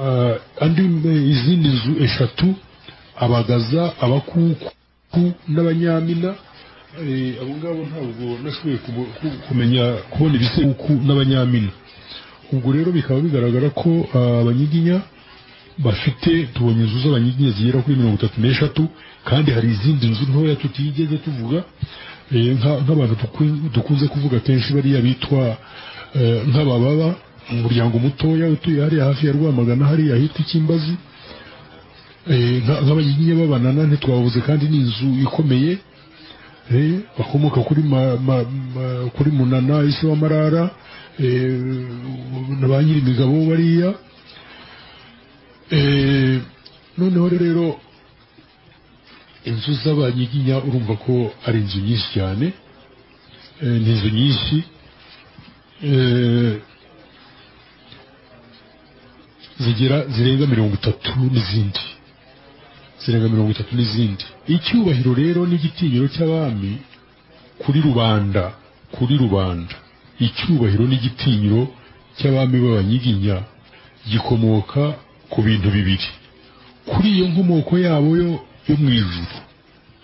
eh, andi eh, izindi nzu eshatu abagaza abakuku n'abanyamina Eh, abo ngabo ntabwo nashoboye kubo- ku- kumenya kubona ibisekuku n'abanyamina ubwo rero bikaba bigaragara ko ah, abanyiginya bafite tubonye inzu z'abanyiginya zigera kuri mirongo itatu n'eshatu kandi hari izindi nzu ntoya tutigeze tuvuga eh, nka- nk'abantu duku- dukunze kuvuga kenshi bariya bitwa eh, nk'abababa umuryango mutoya utuye hariya hafi ya rwamagana hariya ahitwa ikimbazi Eh, nka- nk'abanyiginya babanana ntitwabuze kandi ni inzu ikomeye Eh, bakomoka kuri ma, ma, ma, kuri munana isi wa marara eh, na ba nyiri imigabo bariya eh, noneho rero inzu z'abanyiginya urumva ko ari inzu nyinshi cyane eh, ni inzu nyinshi eh, zigera zirenga mirongo itatu n'izindi zirenga mirongo itatu n'izindi icyubahiro rero n'igitinyiro cy'abami kuri rubanda kuri rubanda icyubahiro n'igitinyiro cy'abami b'abanyiginya gikomoka ku bintu bibiri kuri iyo nkomoko yabo yo yo mu ijuru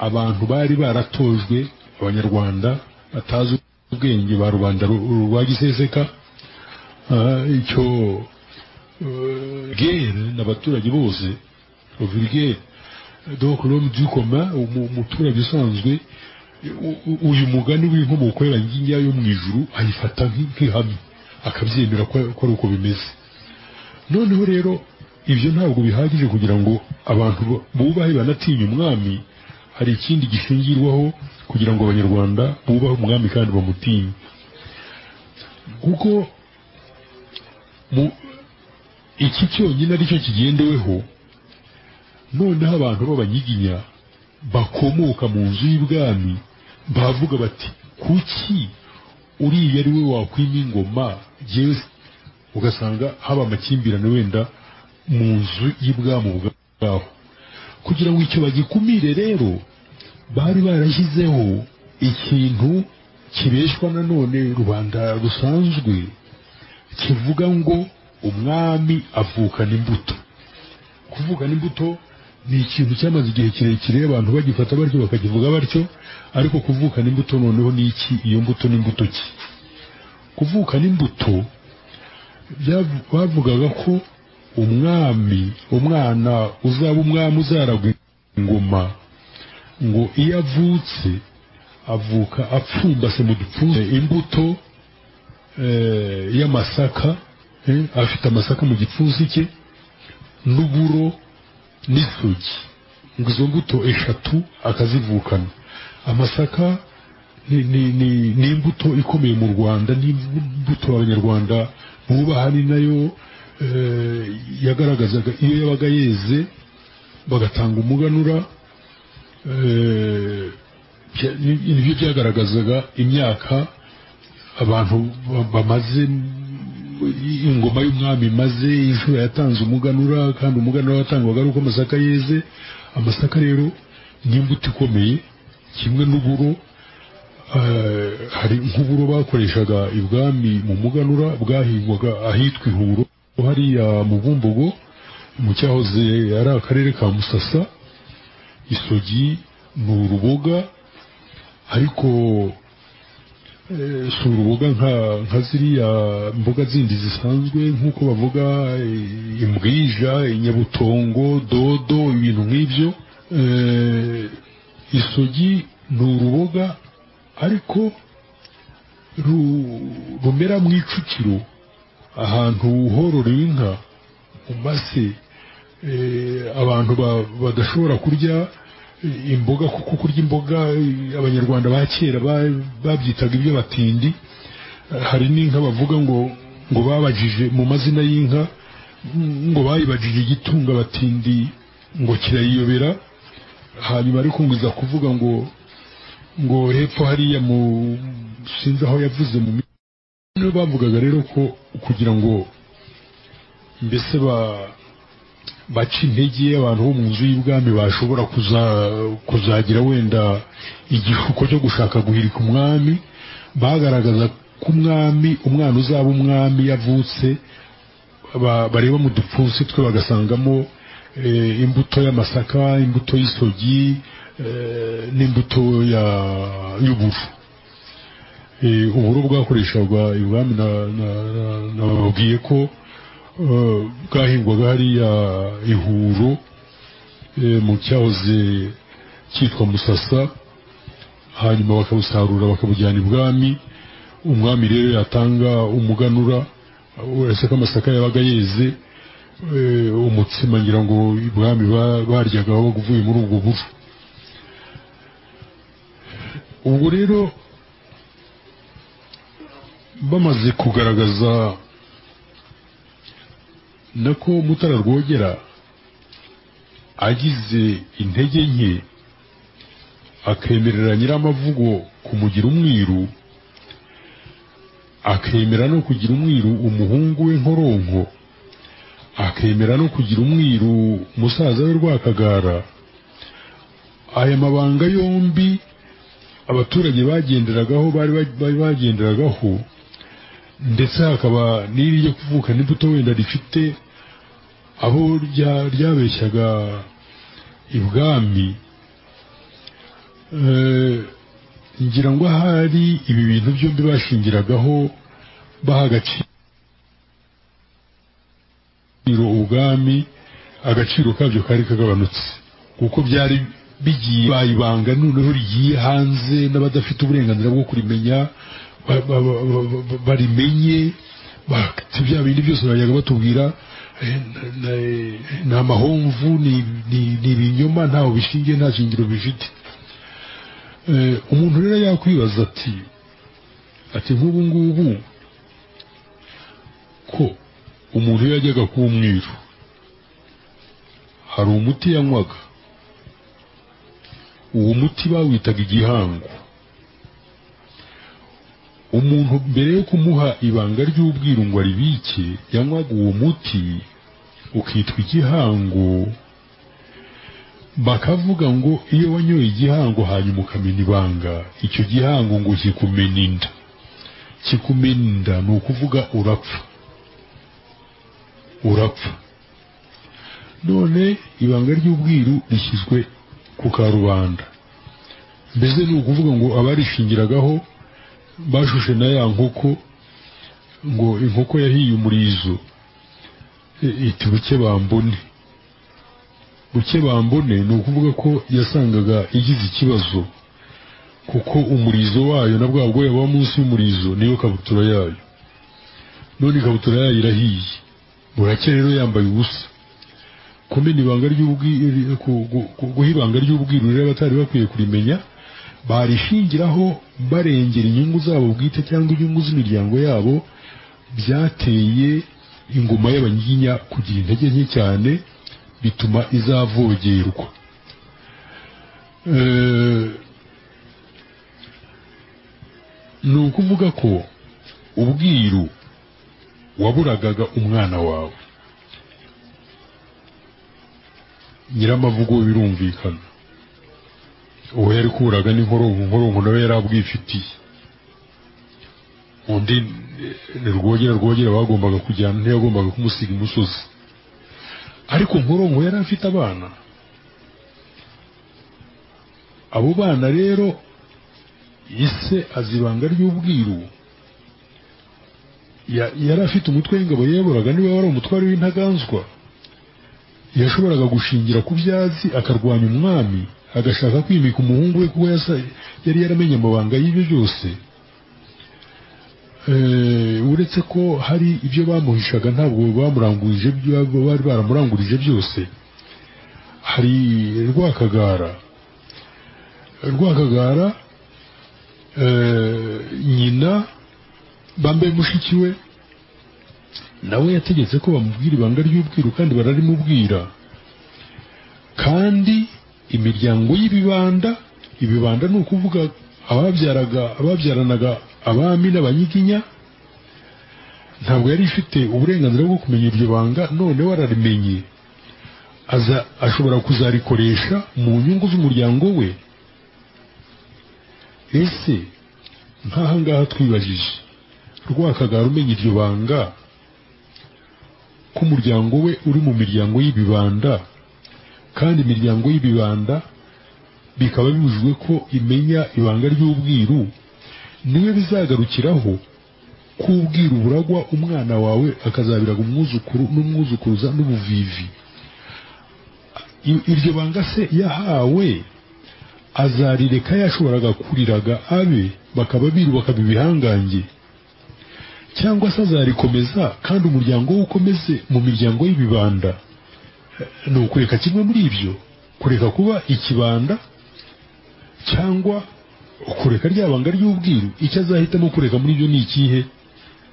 abantu bari baratojwe abanyarwanda batazi ubwenge ba rubanda ru- rwa giseseka ah, icyo eh, gere n'abaturage bose vulgaire donc l'homme du commun umu- umuturage usanzwe u- u- uyu mugani w'inkomoko y'abanyiginya yo mu ijuru ayifata nk'ihamye akabyemera ko ko ari uko bimeze noneho rero ibyo ntabwo bihagije kugira ngo abantu bubahe banatinye umwami hari ikindi gishingirwaho kugira ngo abanyarwanda bubahe umwami kandi bamutinye kuko mu- iki cyonyine aricyo kigendeweho noneho abantu b'abanyiginya bakomoka mu nzu y'ubwami bavuga bati kuki uriya ari we wakwima ingoma yewe ugasanga haba amakimbirane wenda mu nzu y'ubwami ubwaho kugira ngo icyo bagikumire rero bari barashyizeho ikintu kibeshwa nanone rubanda rusanzwe kivuga ngo umwami avukana imbuto kuvukana imbuto ni ikintu cyamaze igihe kirekire abantu bagifata batyo bakakivuga batyo ariko kuvukana imbuto noneho ni iki iyo mbuto ni imbuto ki kuvukana imbuto byavu- bavugaga ko umwami umwana uzaba umwami uzaragwa ingoma ngo iyo avutse avuka apfumbase mu dupfunsi imbuto eh, y'amasaka eh, afite amasaka mu gipfunsi cye n'uburo n'isogi ngo izo mbuto eshatu akazivukana amasaka ni, ni, ni, ni imbuto ikomeye mu rwanda ni imbuto abanyarwanda bubaha ni nayo eh, yagaragazaga iyo yabaga yeze bagatanga umuganura eh, bya- ni- nibyo byagaragazaga imyaka abantu ba- bamaze ingoma y'umwami imaze inshuro yatanze umuganura kandi umuganura watangwaga ari uko amasaka yeze amasaka rero ni imbuto ikomeye kimwe n'uburo eh, hari nk'uburo bakoreshaga ibwami mu muganura bwahingwaga ahitwa ihuro hariya mu bumbogo mu cyahoze ari akarere ka musasa isogi ni uruboga ariko si uruboga nka nka ziriya mboga zindi zisanzwe nk'uko bavuga eh, imbwija inyabutongo dodo ibintu nk'ibyo Eh, isogi ni uruboga ariko ru- rumera mu icukiro ahantu hororewe inka mu mase eh, abantu ba- badashobora kurya eh, imboga kuko kurya imboga eh, abanyarwanda ba kera ba- babyitaga iby'abatindi Eh, hari n'inka bavuga ngo ngo babajije mu mazina y'inka mm, ngo bayibajije igitunga abatindi ngo kirayiyobera hanyuma ariko ngo iza kuvuga ngo ngo hepfo hariya mu sinzi aho yavuze mu mi- niyo bavugaga rero ko kugira ngo mbese ba baca intege abantu bo mu nzu y'ubwami bashobora kuza kuzagira wenda igihuko cyo gushaka guhirika umwami bagaragaza ko umwami umwana uzaba umwami yavutse ba- bareba mu dupfunsi twe bagasangamo eh, imbuto y'amasaka imbuto y'isogi eh, n'imbuto ya- y'uburu Eh, uburo bwakoreshwaga ibwami na- na- na- nababwiye ko eh, bwahingwaga hariya ihuro eh, mu cyahoze cyitwa musasa hanyuma bakabusarura bakabujyana ibwami umwami rero yatanga umuganura uretse ko amasaka yabaga yeze eh, umutsima ngira ngo ibwami ba- baryagaho uvuye muri ubwo buru ubwo rero bamaze kugaragaza nako mutara rwogera agize intege nke akemerera nyiramavugo kumugira umwiru akemera no kugira umwiru umuhungu we nkoronko akemera no kugira umwiru musaza we rwakagara aya mabanga yombi abaturage bagenderagaho bari bari bagenderagaho ndetse hakaba n'iri ryo kuvuka n'imbuto wenda rifite aho rya- ryabeshyaga ibwami Eh, ngira ngo ahari ibi bintu byombi bashingiragaho baha agaciro ubwami agaciro kabyo kari kagabanutse kuko byari bigiye bayibanga noneho rigiye hanze n'abadafite uburenganzira bwo kurimenya ba- ba- ba- ba- ba- barimenye Ba- si bya bindi byose bajyaga batubwira eh, na- na- ni amahomvu ni ni- ni ibinyoma ntawe bishingiye nta shingiro bifite Eh, umuntu rero yakwibaza ati ati nk'ubu ngubu ko umuntu iyo yajyaga kuba umwiru hari umuti yanywaga uwo muti bawitaga igihango umuntu mbere yo kumuha ibanga ry'ubwiru ngo aribike yanywaga uwo muti ukitwa igihango bakavuga ngo iyo wanyoye igihango hanyuma ukamena ibanga icyo gihango ngo kikumena inda kikumena inda ni ukuvuga urapfa urapfa none ibanga ry'ubwiru rishyizwe ku karubanda mbese ni ukuvuga ngo abarishingiragaho bashushe na ya nkoko ngo inkoko yahiye umurizo I- iti buke bambone buke bambone ni ukuvuga ko yasangaga igize ikibazo kuko umurizo wayo na bwa bwoya buba munsi y'umurizo niyo kabutura yayo none ikabutura yayo irahiye buracya rero yambaye ubusa kumena ibanga ry'ubwiru guha ibanga ry'ubwiru rero abatari bakwiye kurimenya barishingiraho barengera inyungu zabo bwite cyangwa inyungu z'imiryango yabo byateye ingoma y'abanyiginya kugira intege nke cyane bituma izavogerwa Eh, ni ukuvuga ko ubwiru waburagaga umwana wawe nyiramavugo birumvikana uwo yari kuraga n'inkoronko inkoronko nawe yari abwifitiye undi ni rwogera rwogera bagombaga kujyana ntiyagombaga kumusiga imusozi ariko nkoronko yari afite abana abo bana rero ise azibanga ry'ubwiru ya- yari afite umutwe w'ingabo yiyoburaga niba wari umutware w'intaganzwa yashoboraga gushingira ku byazi akarwanya umwami agashaka kwimika umuhungu we kuko yasa- yari yaramenye amabanga y'ibyo byose Eh, uretse ko hari ibyo bamuhishaga ntabwo bamurangurije ibyo bari baramurangurije byose hari rwakagara rwakagara eh, nyina bambaye mushiki we nawe yategetse ko bamubwira ibanga ry'ubwiru kandi bararimubwira kandi imiryango y'ibibanda ibibanda ni ukuvuga ababyaraga ababyaranaga abami n'abanyiginya ntabwo yari ifite uburenganzira bwo kumenya iryo banga noneho ararimenye aza ashobora kuzarikoresha mu nyungu z'umuryango we ese nk'aha ngaha twibajije rwakagara umenya iryo banga k'umuryango we uri mu miryango y'ibibanda kandi imiryango y'ibibanda bikaba bibujijwe ko imenya ibanga ry'ubwiru niwe bizagarukiraho ko ubwiru buragwa umwana wawe akazabiraga umwuzukuru n'umwuzukuruza n'ubuvivi I- iryo banga se yahawe azarireka yashoboraga kuriraga abe bakaba biru bakaba ibihangange cyangwa se azarikomeza kandi umuryango we ukomeze mu miryango y'ibibanda Eh, ni ukureka kimwe muri ibyo kureka kuba ikibanda cyangwa kureka rya banga ry'ubwiru icyo azahitamo kureka muri ibyo ni ikihe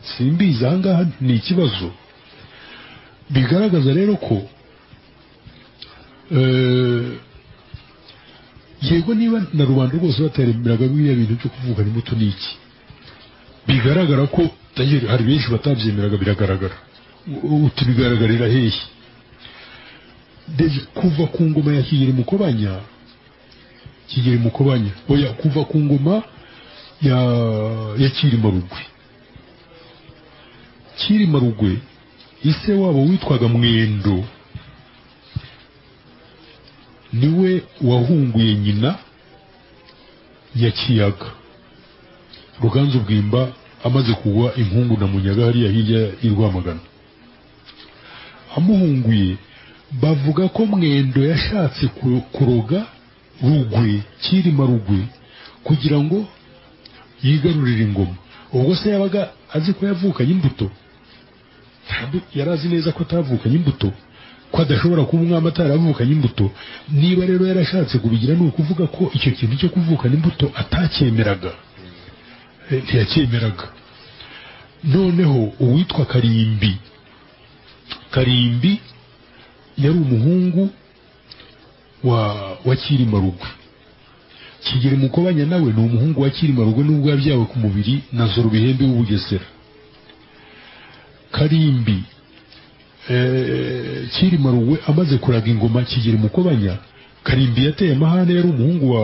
simbizi aha ngaha ni ikibazo bigaragaza rero ko eh, yego niba na rubanda rwose bateremberaga biriya bintu byo kuvugana imbuto ni iki bigaragara ko tayeri hari benshi batabyemeraga biragaragara U- uti bigaragarira hehe Deje- kuva ku ngoma ya kigeri mukobanya kigeri mukobanya oya kuva ku ngoma ya ya kirima rugwe kirima rugwe ise wabo witwaga mwendo niwe wahunguye nyina ya kiyaga ruganzu bwimba amaze kugwa inkungu na munyaga hariya hirya y'i rwamagana amuhunguye bavuga ko mwendo yashatse ku- kuroga rugwe kirima rugwe kugira ngo yigarurire ingoma ubwo se yabaga azi ko yavukanye imbuto yari azi neza ko atavukanye imbuto ko adashobora kuba umwami ataravukanye imbuto niba rero yarashatse kubigira ni ukuvuga ko icyo kintu cyo kuvukana imbuto atacyemeraga Eh, ntiyacyemeraga noneho uwitwa karimbi karimbi yari umuhungu wa wa kirima rugwe kigeli mukobanya nawe ni umuhungu wa kirima rugwe n'ubwo yabyawe ku mubiri na zorobihembe w'ubugesera karimbi eh, kirima rugwe amaze kuraga ingoma kigeli mukobanya karimbi yateye amahane yari umuhungu wa,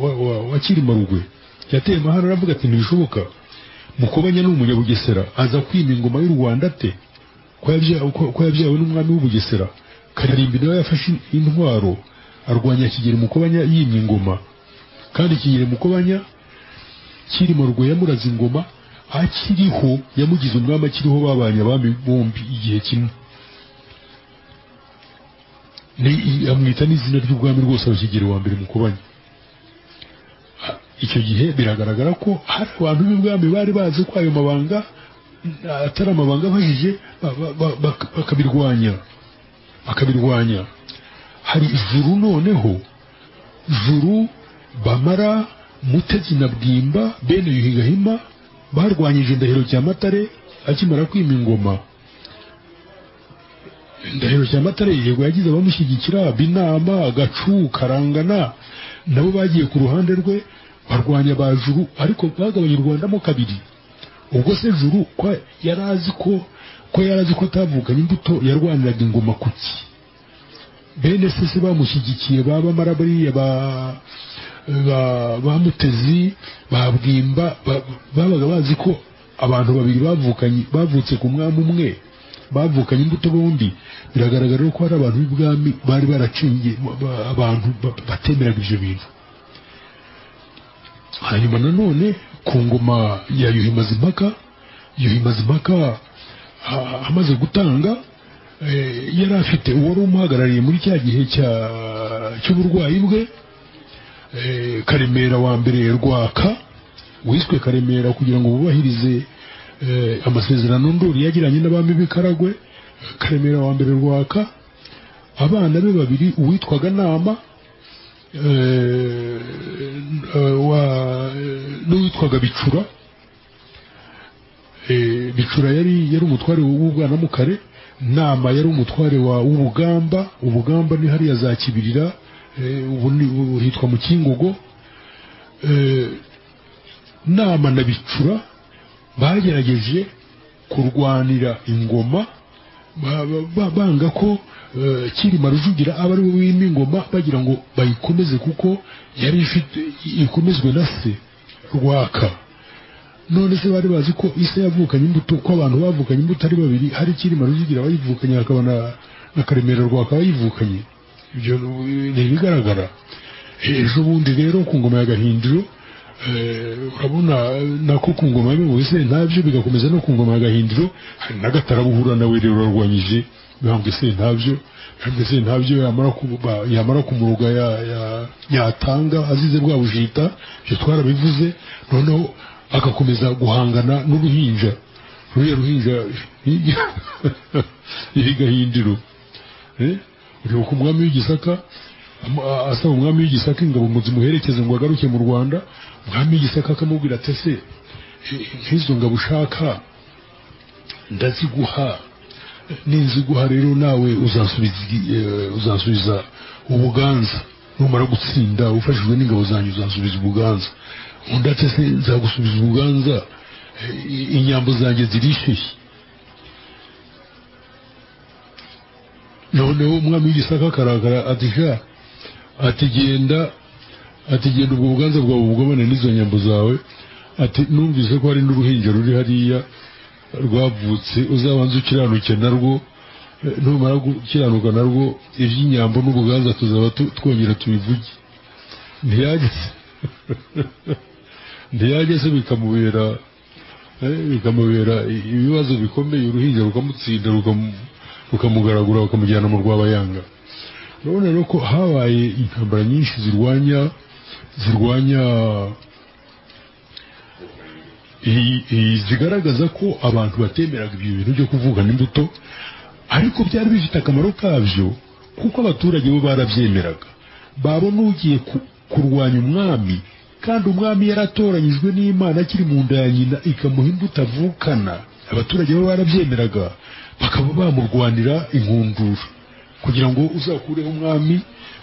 wa, wa, wa kirima rugwe yateye amahane aravuga ati ntibishoboka mukobanya ni umunyabugesera aza kwima ingoma y'u rwanda ate ko yabya- ko- ko yabyawe n'umwami w'ubugesera karimbi nawe yafashe intwaro arwanya kigeli mukobanya yimye ingoma kandi kigeli mukobanya kirima rugwe yamuraze ingoma akiriho yamugize umwami akiriho babanye abami bombi igihe kimwe ni amwita n'izina ry'ubwami rwose abakigeli wa mbere mukobanya A- icyo gihe biragaragara ko hari abantu b'ibwami bari bazi ko ayo mabanga n- atari amabanga abajije ba- ba- ba- bak- bakabirwanya bakabirwanya hari ijuru noneho juru bamara mutezi na bwimba bene yuhigahima barwanyije indahiro cya matare akimara kwima ingoma indahiro cya matare yego yagize abamushyigikira binama gacu karangana nabo bagiye ku ruhande rwe barwanya ba juru ariko bagabanya u rwanda mo kabiri ubwo se juru ko yari azi ko ko yari azi ko atavukanye imbuto yarwaniraga ingoma kuki bene se se bamushyigikiye ba bamara bariya ba ba- bamutezi ba bwimba ba- babaga bazi ko abantu babiri bavukanye bavutse ku mwami umwe bavukanye imbuto bombi biragaragara ko hari abantu b'ibwami bari baracingiye ba- ba- abantu ba- batemeraga ibyo bintu hanyuma nanone ku ngoma ya yuhimazimpaka yuhimazimpaka a- amaze gutanga eh, yari afite uwari umuhagarariye muri cya gihe cya- cy'uburwayi bwe eh, karemera wa mbere rwaka wiswe karemera kugira ngo bubahirize eh, amasezerano ndori yagiranye n'abami b'ikaragwe karemera wa mbere rwaka abana be babiri uwitwaga nama eh, eh, wa- n'uwitwaga bicura Eh, bicura yari yari umutware w'ubwana mukare nama yari umutware wa w'ubugamba ubugamba ni hariya za kibirira eh, ubu ni- ubu hitwa mu kingogo Eh, nama na bicura bagerageje kurwanira ingoma ba- ba- ba- banga ko eh, kirima rujugira aba ari we wima ingoma bagira ngo bayikomeze kuko yari ifite ikomezwe na se rwaka none se bari bazi ko ise yavukanye imbuto ko abantu bavukanye imbuto ari babiri hari kirima rujugira bayivukanye hakaba na, na karemera rwaka bayivukanye ibyo ni ibigaragara ejo bundi rero ku ngoma ya gahindiro eh, urabona eh, nako ku ngoma ya mibuse ntabyo bigakomeza no ku ngoma ya gahindiro hari n'agatarabuhura nawe rero warwanyije bihambwe se ntabyo bihambwe se ntabyo yamara ku- ba- yamara kumuruga ya- ya- yatanga azize bwa bujita ibyo twarabivuze noneho agakomeza guhangana n'uruhinja ruriya ruhinja iri gahindiro Eh? uribuka umwami w'igisaka am- a- asaba umwami w'igisaka ingabo ngo zimuherekeze ngo agaruke mu rwanda umwami w'igisaka akamubwira ati ese eh, nk'izo ngabo ushaka ndaziguha ninziguha rero nawe uzasubiza igi- eh, uzasubiza ubuganza numara gutsinda ufashijwe n'ingabo zanyu uzasubiza ubuganza undi ati ese nzagusubiza ubuganza eh, inyambo zanjye zirishyushye noneho umwami w'igisaka akarakara ati sha ati genda ati genda ubwo buganza bwawe bugabane n'izo nyambo zawe ati numvise ko hari n'uruhinja ruri hariya rwavutse uzabanza ukiranuke narwo Eh, numara gukiranuka narwo iby'inyambo n'ubuganza tuzaba tu- twongera tubivuge ntiyageze ntiyageze bikamubera eh, bikamubera i- ibibazo bikomeye uruhinja rukamutsinda rukamu rukamugaragura bakamujyana mu rwabayanga urabona rero ko habaye intambara nyinshi zirwanya zirwanya i- i- zigaragaza ko abantu batemeraga ibyo bintu byo kuvugana imbuto ariko byari bifite akamaro kabyo kuko abaturage bo barabyemeraga babona ugiye ku- kurwanya umwami kandi umwami yaratoranyijwe n'imana akiri mu nda ya nyina ikamuha imbuto avukana abaturage bo barabyemeraga bakaba bamurwanira inkundura kugira ngo uzakureho umwami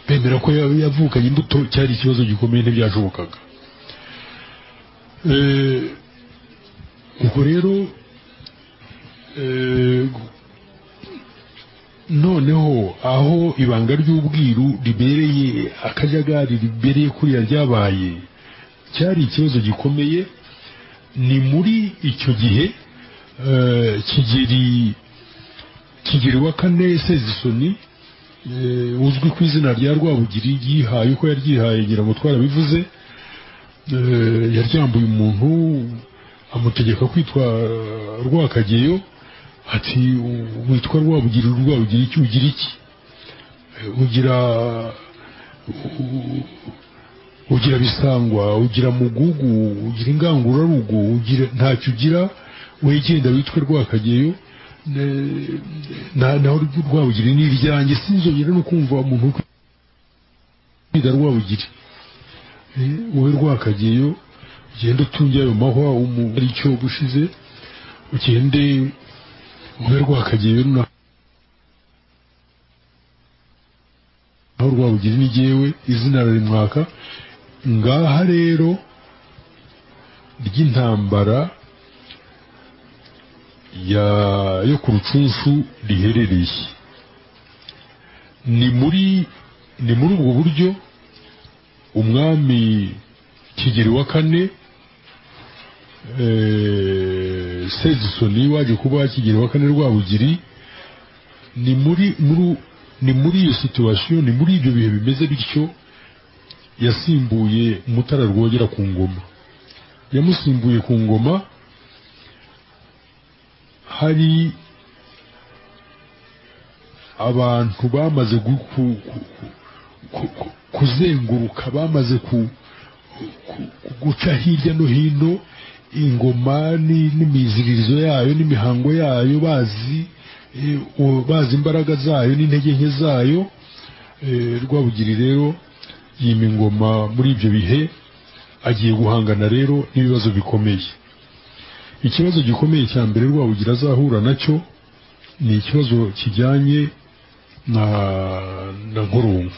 bemera ko yaba yavukanye imbuto cyari ikibazo gikomeye ntibyashobokaga Eh, ubwo rero eh, noneho aho ibanga ry'ubwiru ribereye akajagari ribereye kuriya ryabaye cyari ikibazo gikomeye ni muri icyo gihe eh, kigeri kigeri wa kane sezisoni eh, uzwi ku izina rya rwabugiri yihaye uko yaryihaye ngira ngo twarabivuze eh, yaryambuye umuntu amutegeka kwitwa rwakageyo ati "U- witwa rwabugira rwabugira iki ugira iki Eh, ugira u- ugira bisangwa ugira mugugu ugira ingangurarugo ugira ntacyo ugira wegenda witwe rwakageyo Ne- na- naho rw- rwabugira ni iryanjye sinzongera no kumva umuntu uri kwita rwabugira Eh, wowe rwakageyo ugenda utunge ayo mahwa umu- ari cyo gushize ugende ube rwakagiye runa aho rwabugira ni jyewe izina rarimwaka ngaha rero ry'intambara ya yo ku rucunshu riherereye ni muri ni muri ubwo buryo umwami kigeri wa kane eh, sezisoni waje kuba kigeri wa kane rwabugiri ni muri muri ni muri iyo situwasiyo ni muri ibyo bihe bimeze bityo yasimbuye mutara rwogera ku ngoma yamusimbuye ku ngoma hari abantu bamaze gu- ku- ku- ku- ku- kuzenguruka bamaze ku, ku- ku- guca hirya no hino ingoma ni- n'imiziririzo yayo n'imihango yayo bazi eh, uwo- bazi imbaraga zayo n'intege nke zayo Eh, rwabugiri rero yima ingoma muri ibyo bihe agiye guhangana rero n'ibibazo bikomeye ikibazo gikomeye cya mbere rwabugira azahura nacyo ni ikibazo kijyanye na na nkurungu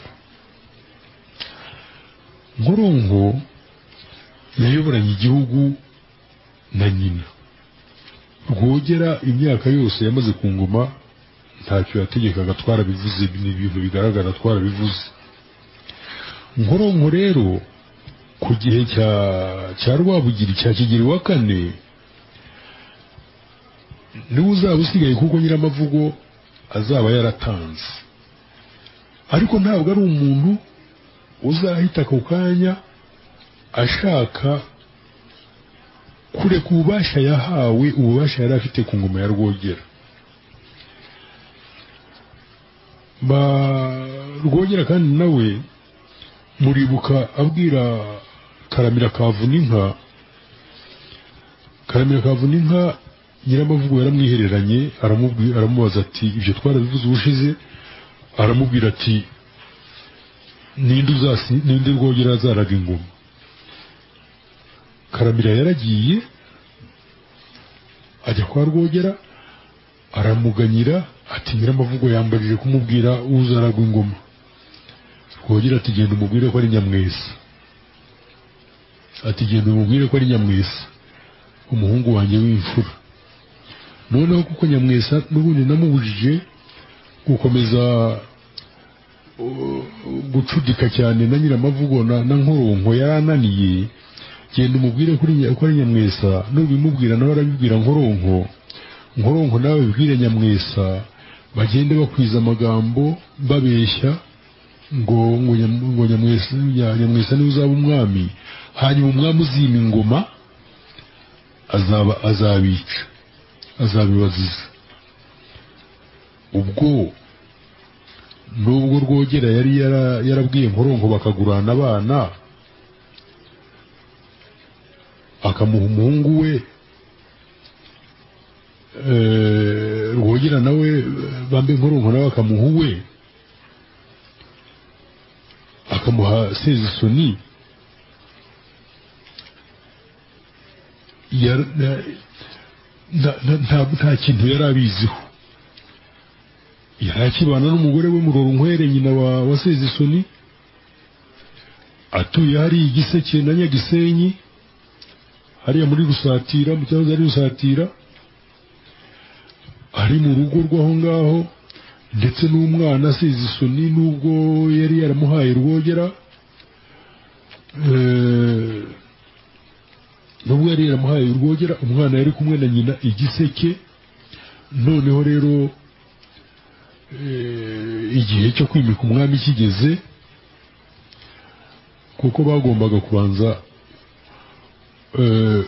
nkurungu yayoboranye igihugu na nyina rwogera imyaka yose yamaze ku ngoma ntacyo yategekaga twarabivuze ni ibintu bigaragara twarabivuze nkoronko rero ku gihe cya cya rwabugiri cya kigeri wa kane niwe uzaba usigaye kuko nyiramavugo azaba yaratanze ariko ntabwo ari umuntu uzahita ako kanya ashaka kureka ububasha yahawe ububasha yari afite ku ngoma ya rwogera Ba- rwogera kandi nawe muribuka abwira karamira kavuninka karamira kavuninka nyiramavugo yaramwihereranye aramubwi- aramubaza ati ibyo twarabivuze ubushize aramubwira ati ninde uzasi ninde rwogera azaraga ingoma karamira yaragiye ajya kwa rwogera aramuganyira ati nyiramavugo yambarije kumubwira uzaragwa ingoma rwogera ati genda umubwire ko ari nyamwesa ati genda umubwire ko ari nyamwesa umuhungu wanjye w'imfura noneho kuko nyamwesa n'ubundi namubujije gukomeza uh, gucudika cyane na nyiramavugo na na nkoronko yarananiye genda umubwire kuri nya- ko ari nyamwesa nubimubwira nawe arabibwira nkoronko nkoronko nawe bibwire nyamwesa bagende bakwiza amagambo babeshya ngo ngo nyam- ngo nyamwesa nya- nyamwesa niwe uzaba umwami hanyuma umwami uzima ingoma azaba azabica azabibaziza ubwo nubwo rwogera yari yara- yarabwiye nkoronko bakagurana abana akamuha umuhungu we eh, rwogera nawe bambe nkoronko nawe akamuha uwe akamuha sezisoni yar- na- na- na- nta nta kintu yari abiziho yari akibana n'umugore we muroronkwere nyina wa wa sezisoni atuye hariya igiseke na nyagisenyi hariya muri rusatira mu cyahoze ari rusatira ari mu rugo rw'aho ngaho ndetse n'umwana asize isoni n'ubwo yari yaramuhaye rwogera eh, n'ubwo yari yaramuhaye urwogera umwana yari kumwe na nyina igiseke noneho rero eh, igihe cyo kwimika umwami kigeze kuko bagombaga kubanza eh,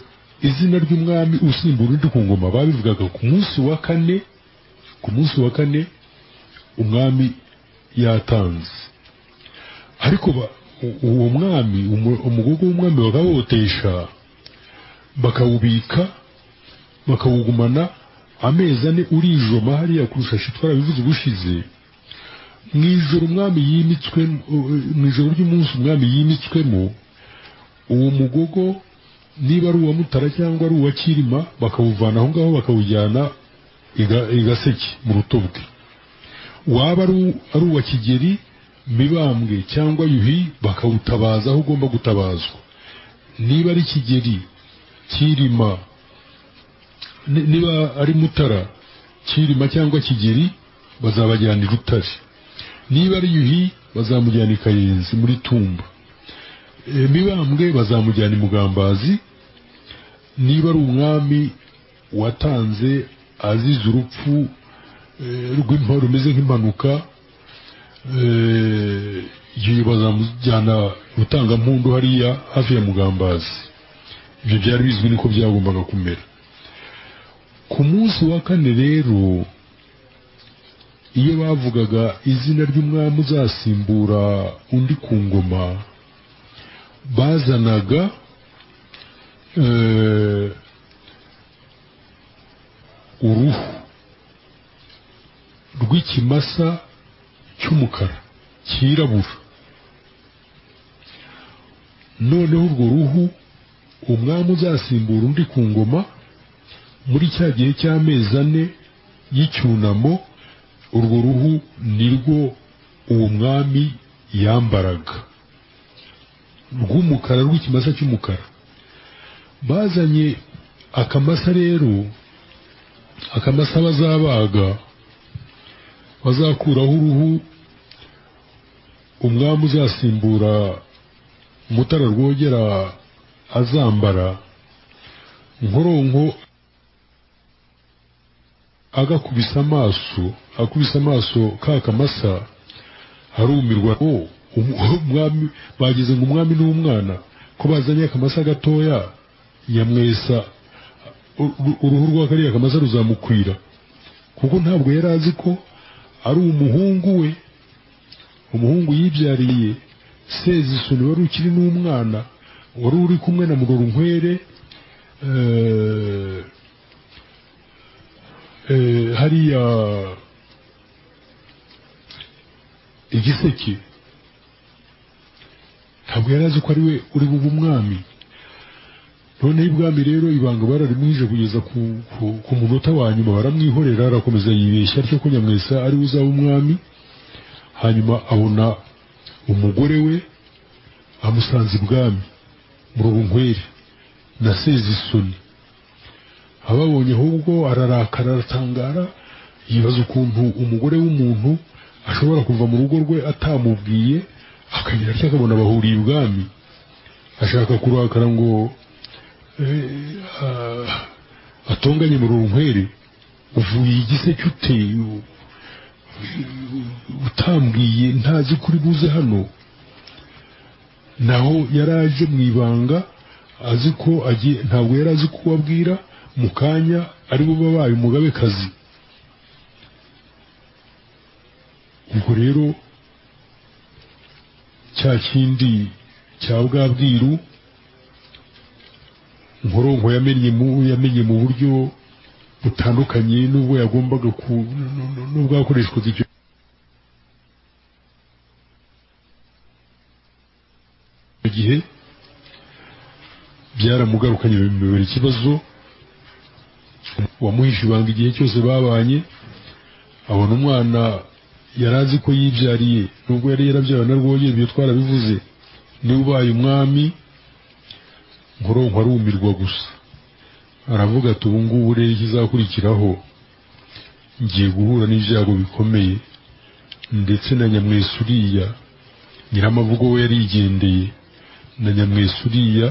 izina ry'umwami usimba urundi ku ngoma babivugaga ku munsi wa kane ku munsi wa kane umwami yatanze ariko ba- u- uwo mwami umu- umugogo w'umwami bakawotesha bakawubika bakawugumana amezi ane urijoma hariya kurushashi twarabivuze ubushize mu ijoro umwami yimitswe mu ijoro ry'umunsi umwami yimitswemo uwo mugogo niba ari uwa mutara cyangwa ari uwa kirima bakawuvana aho ngaho bakawujyana iga- i gaseke mu rutobwe waba ari u- ari uwa kigeri mibambwe cyangwa yuhi bakawutabaza aho ugomba gutabazwa niba ari kigeri kirima ni- niba ari mutara kirima cyangwa kigeri bazabajyana i rutare niba ari yuhi bazamujyana i kayenzi muri tumba E, mibambwe bazamujyana i mugambazi niba ari umwami watanze azize urupfu e, rw'impa rumeze nk'impanuka e, yuhi bazamujyana rutangampundu hariya hafi ya mugambazi ibyo byari bizwi niko byagombaga kumera ku munsi wa kane rero iyo bavugaga izina ry'umwami uzasimbura undi ku ngoma bazanaga eh, uruhu rw'ikimasa cy'umukara cyirabura noneho urwo ruhu umwami uzasimbura undi ku ngoma muri cya gihe cy'amezi ane y'icyunamo urwo ruhu nirwo uwo mwami yambaraga rw'umukara rw'ikimasa cy'umukara bazanye akamasa rero akamasa bazabaga bazakuraho uruhu umwami uzasimbura mutara rwogera azambara nkoronko agakubisa amaso akubise amaso ka kamasa arumirwa ko umwami bagize ngo umwami n'umwana ko bazanye akamasa gatoya yamwesa u- u- uruhu rwa kariya kamasa ruzamukwira kuko ntabwo yari azi ko ari umuhungu we umuhungu yibyariye sezisoni wari ukiri n'umwana wari uri kumwe na murorunkwere eh, eh, hariya igiseke ntabwo yari azi ko ari we uri bube umwami noneho ibwami rero ibanga bararimwije kugeza ku, ku, ku munota wa nyuma baramwihorera arakomeza yibeshya atyo ko nyamwesa ari we uzaba umwami hanyuma abona umugore we amusanze ibwami murorunkwere na sezisoni ababonye ahubwo ararakara aratangara yibaza ukuntu umugore w'umuntu ashobora kuva mu rugo rwe atamubwiye akagira atya akabona bahuriye ibwami ashaka kurakara ngo eh, ah, atonganye mu runkwere uvuye igiseke ute U- utambwiye ntazi kuri buze hano naho yari aje mu ibanga azi ko agiye ntabwo yari azi ko ababwira mu kanya ari bo babaye umugabekazi ubwo rero cya kindi cya bwabwiru nkoronko yamenye mu yamenye mu buryo butandukanye n'ubwo yagombaga ku n'ubwo hakoreshwaga ibyo gihe byaramugarukanye bimubera ikibazo wamuhishe ibanga igihe cyose babanye abona umwana yari azi ko yibyariye nubwo yari yarabyawe na rwogera ibyo twarabivuze niba ubaye umwami nkuronko arumirwa gusa aravuga ati ubu ngubu rero ikizakurikiraho ngiye guhura n'ibyago bikomeye ndetse na nyamwesa uriya nyiramavugo we yarigendeye na nyamwesa uriya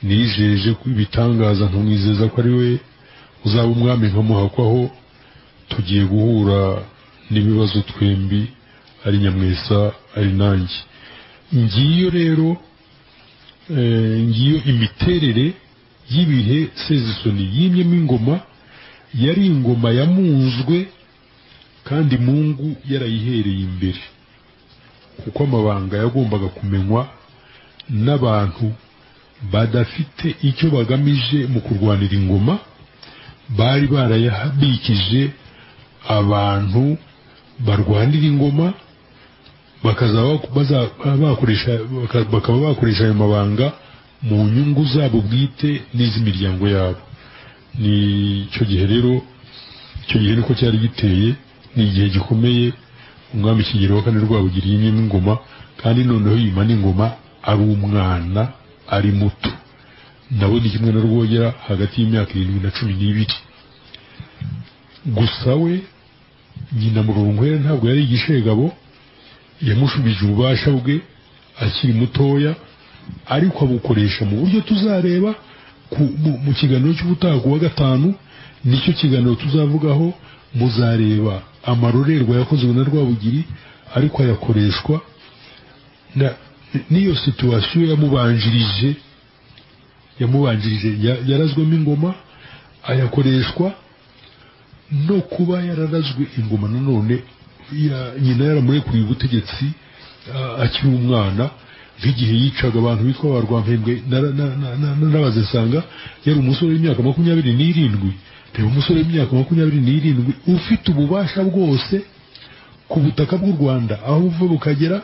nijeje ko ibitangaza nkamwizeza ko ari we uzaba umwami nkamuhakwaho tugiye guhura n'ibibazo twembi ari nyamwesa ari nanjye ngiyo rero eh, ngiyo imiterere y'ibihe sezisoni yimyemo ingoma yari ingoma yamunzwe kandi mungu yarayihereye imbere kuko amabanga yagombaga kumenywa n'abantu badafite icyo bagamije mu kurwanira ingoma bari barayahabikije abantu barwanira ingoma bakazaba baza- bakoresha- baka- bakaba bakoresha ayo mabanga mu nyungu zabo bwite n'iz'imiryango yabo ni icyo gihe rero icyo gihe niko cyari giteye ni igihe gikomeye umwami kigero wa kane rwabugiri yimyemo ingoma kandi noneho yima n'ingoma ari umwana ari muto nawe ni kimwe na rwogera hagati y'imyaka irindwi na cumi n'ibiri gusa we nyina murunkwere ntabwo yari igishegabo yamushubije ububasha bwe akiri mutoya ariko abukoresha mu buryo tuzareba ku- mu- mu kiganiro cy'ubutaha ku wa gatanu nicyo kiganiro tuzavugaho muzareba amarorerwa yakozwe na rwabugiri ariko ayakoreshwa na- n'iyo situwasiyo yamubanjirije yamubanjirije ya- yarazwemo ingoma ayakoreshwa no kuba yararazwe ingoma nanone ya- nyina yaramurekuriye ubutegetsi a- akiri umwana nk'igihe yicaga abantu bitwa ba rwampembwe nara- na- na- na- narabaze nsanga yari umusore w'imyaka makumyabiri n'irindwi reba umusore w'imyaka makumyabiri n'irindwi ufite ububasha bwose ku butaka bw'u rwanda aho buva bukagera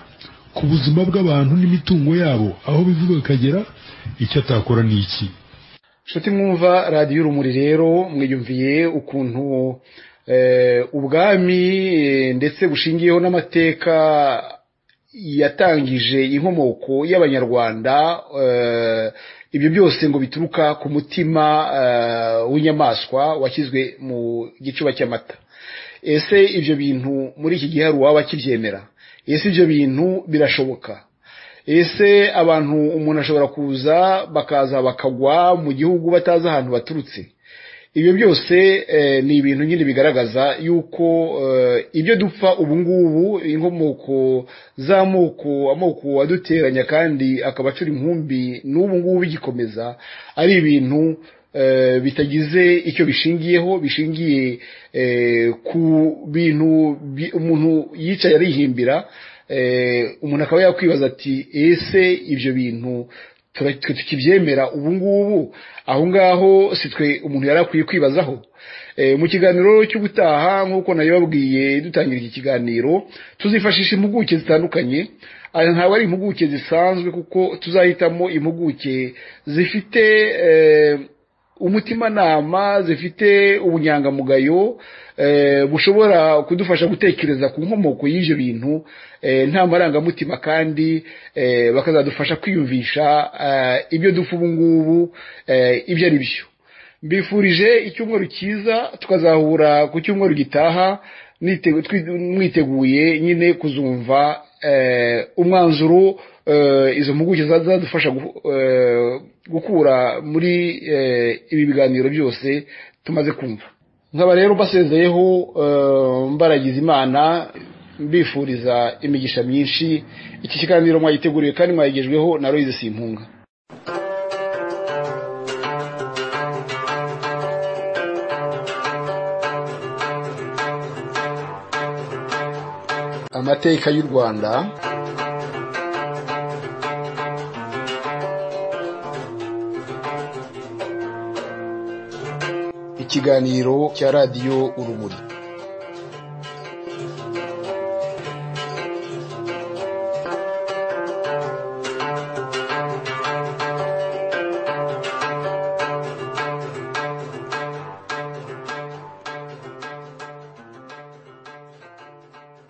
ku buzima bw'abantu n'imitungo yabo aho biva bukagera icyo atakora ni iki nshuti mwumva radiyo urumuri rero mwiyumviye ukuntu eh, ubwami eh, ndetse bushingiyeho n'amateka yatangije inkomoko y'abanyarwanda eh, ibyo byose ngo bituruka ku mutima eh, w'inyamaswa washyizwe mu gicuba cy'amata ese ibyo bintu muri iki gihe hari uwaba akibyemera ese ibyo bintu birashoboka ese abantu umuntu ashobora kuza bakaza bakagwa mu gihugu batazi ahantu baturutse ibyo byose eh, ni ibintu nyine bigaragaza yuko eh, ibyo dupfa ubu ngubu inkomoko z'amoko amoko aduteranya kandi akaba acura inkumbi n'ubu ngubu bigikomeza ari ibintu eh, bitagize icyo bishingiyeho bishingiye eh, ku bintu bi- umuntu yicaye arihimbira eh, umuntu akaba yakwibaza ati ese ibyo bintu tura- twe tukibyemera ubu ngubu aho ngaho si twe umuntu yari akwiye kwibazaho Eh, mu kiganiro cy'ubutaha nk'uko nabibabwiye dutangira iki kiganiro tuzifashisha impuguke zitandukanye aya ntabwo ari impuguke zisanzwe kuko tuzahitamo impuguke zifite eh, umutimanama zifite ubunyangamugayo eh, bushobora kudufasha gutekereza ku nkomoko y'ibyo bintu eh, nta marangamutima kandi eh, bakazadufasha kwiyumvisha eh, ibyo dupfa ubu ngubu eh, ibyo ari byo mbifurije icyumweru cyiza tukazahura ku cyumweru gitaha nite- twi- mwiteguye nyine kuzumva eh, umwanzuro eh, izo mpuguke zadufasha gukura muri eh, ibi biganiro byose tumaze kumva nkaba rero mbasezeyeho eh, mbaragiza imana mbifuriza imigisha myinshi iki kiganiro mwayiteguriwe kandi mwayigejweho na royize simpunga amateka y'u rwanda kiganiro cya radiyo urumuri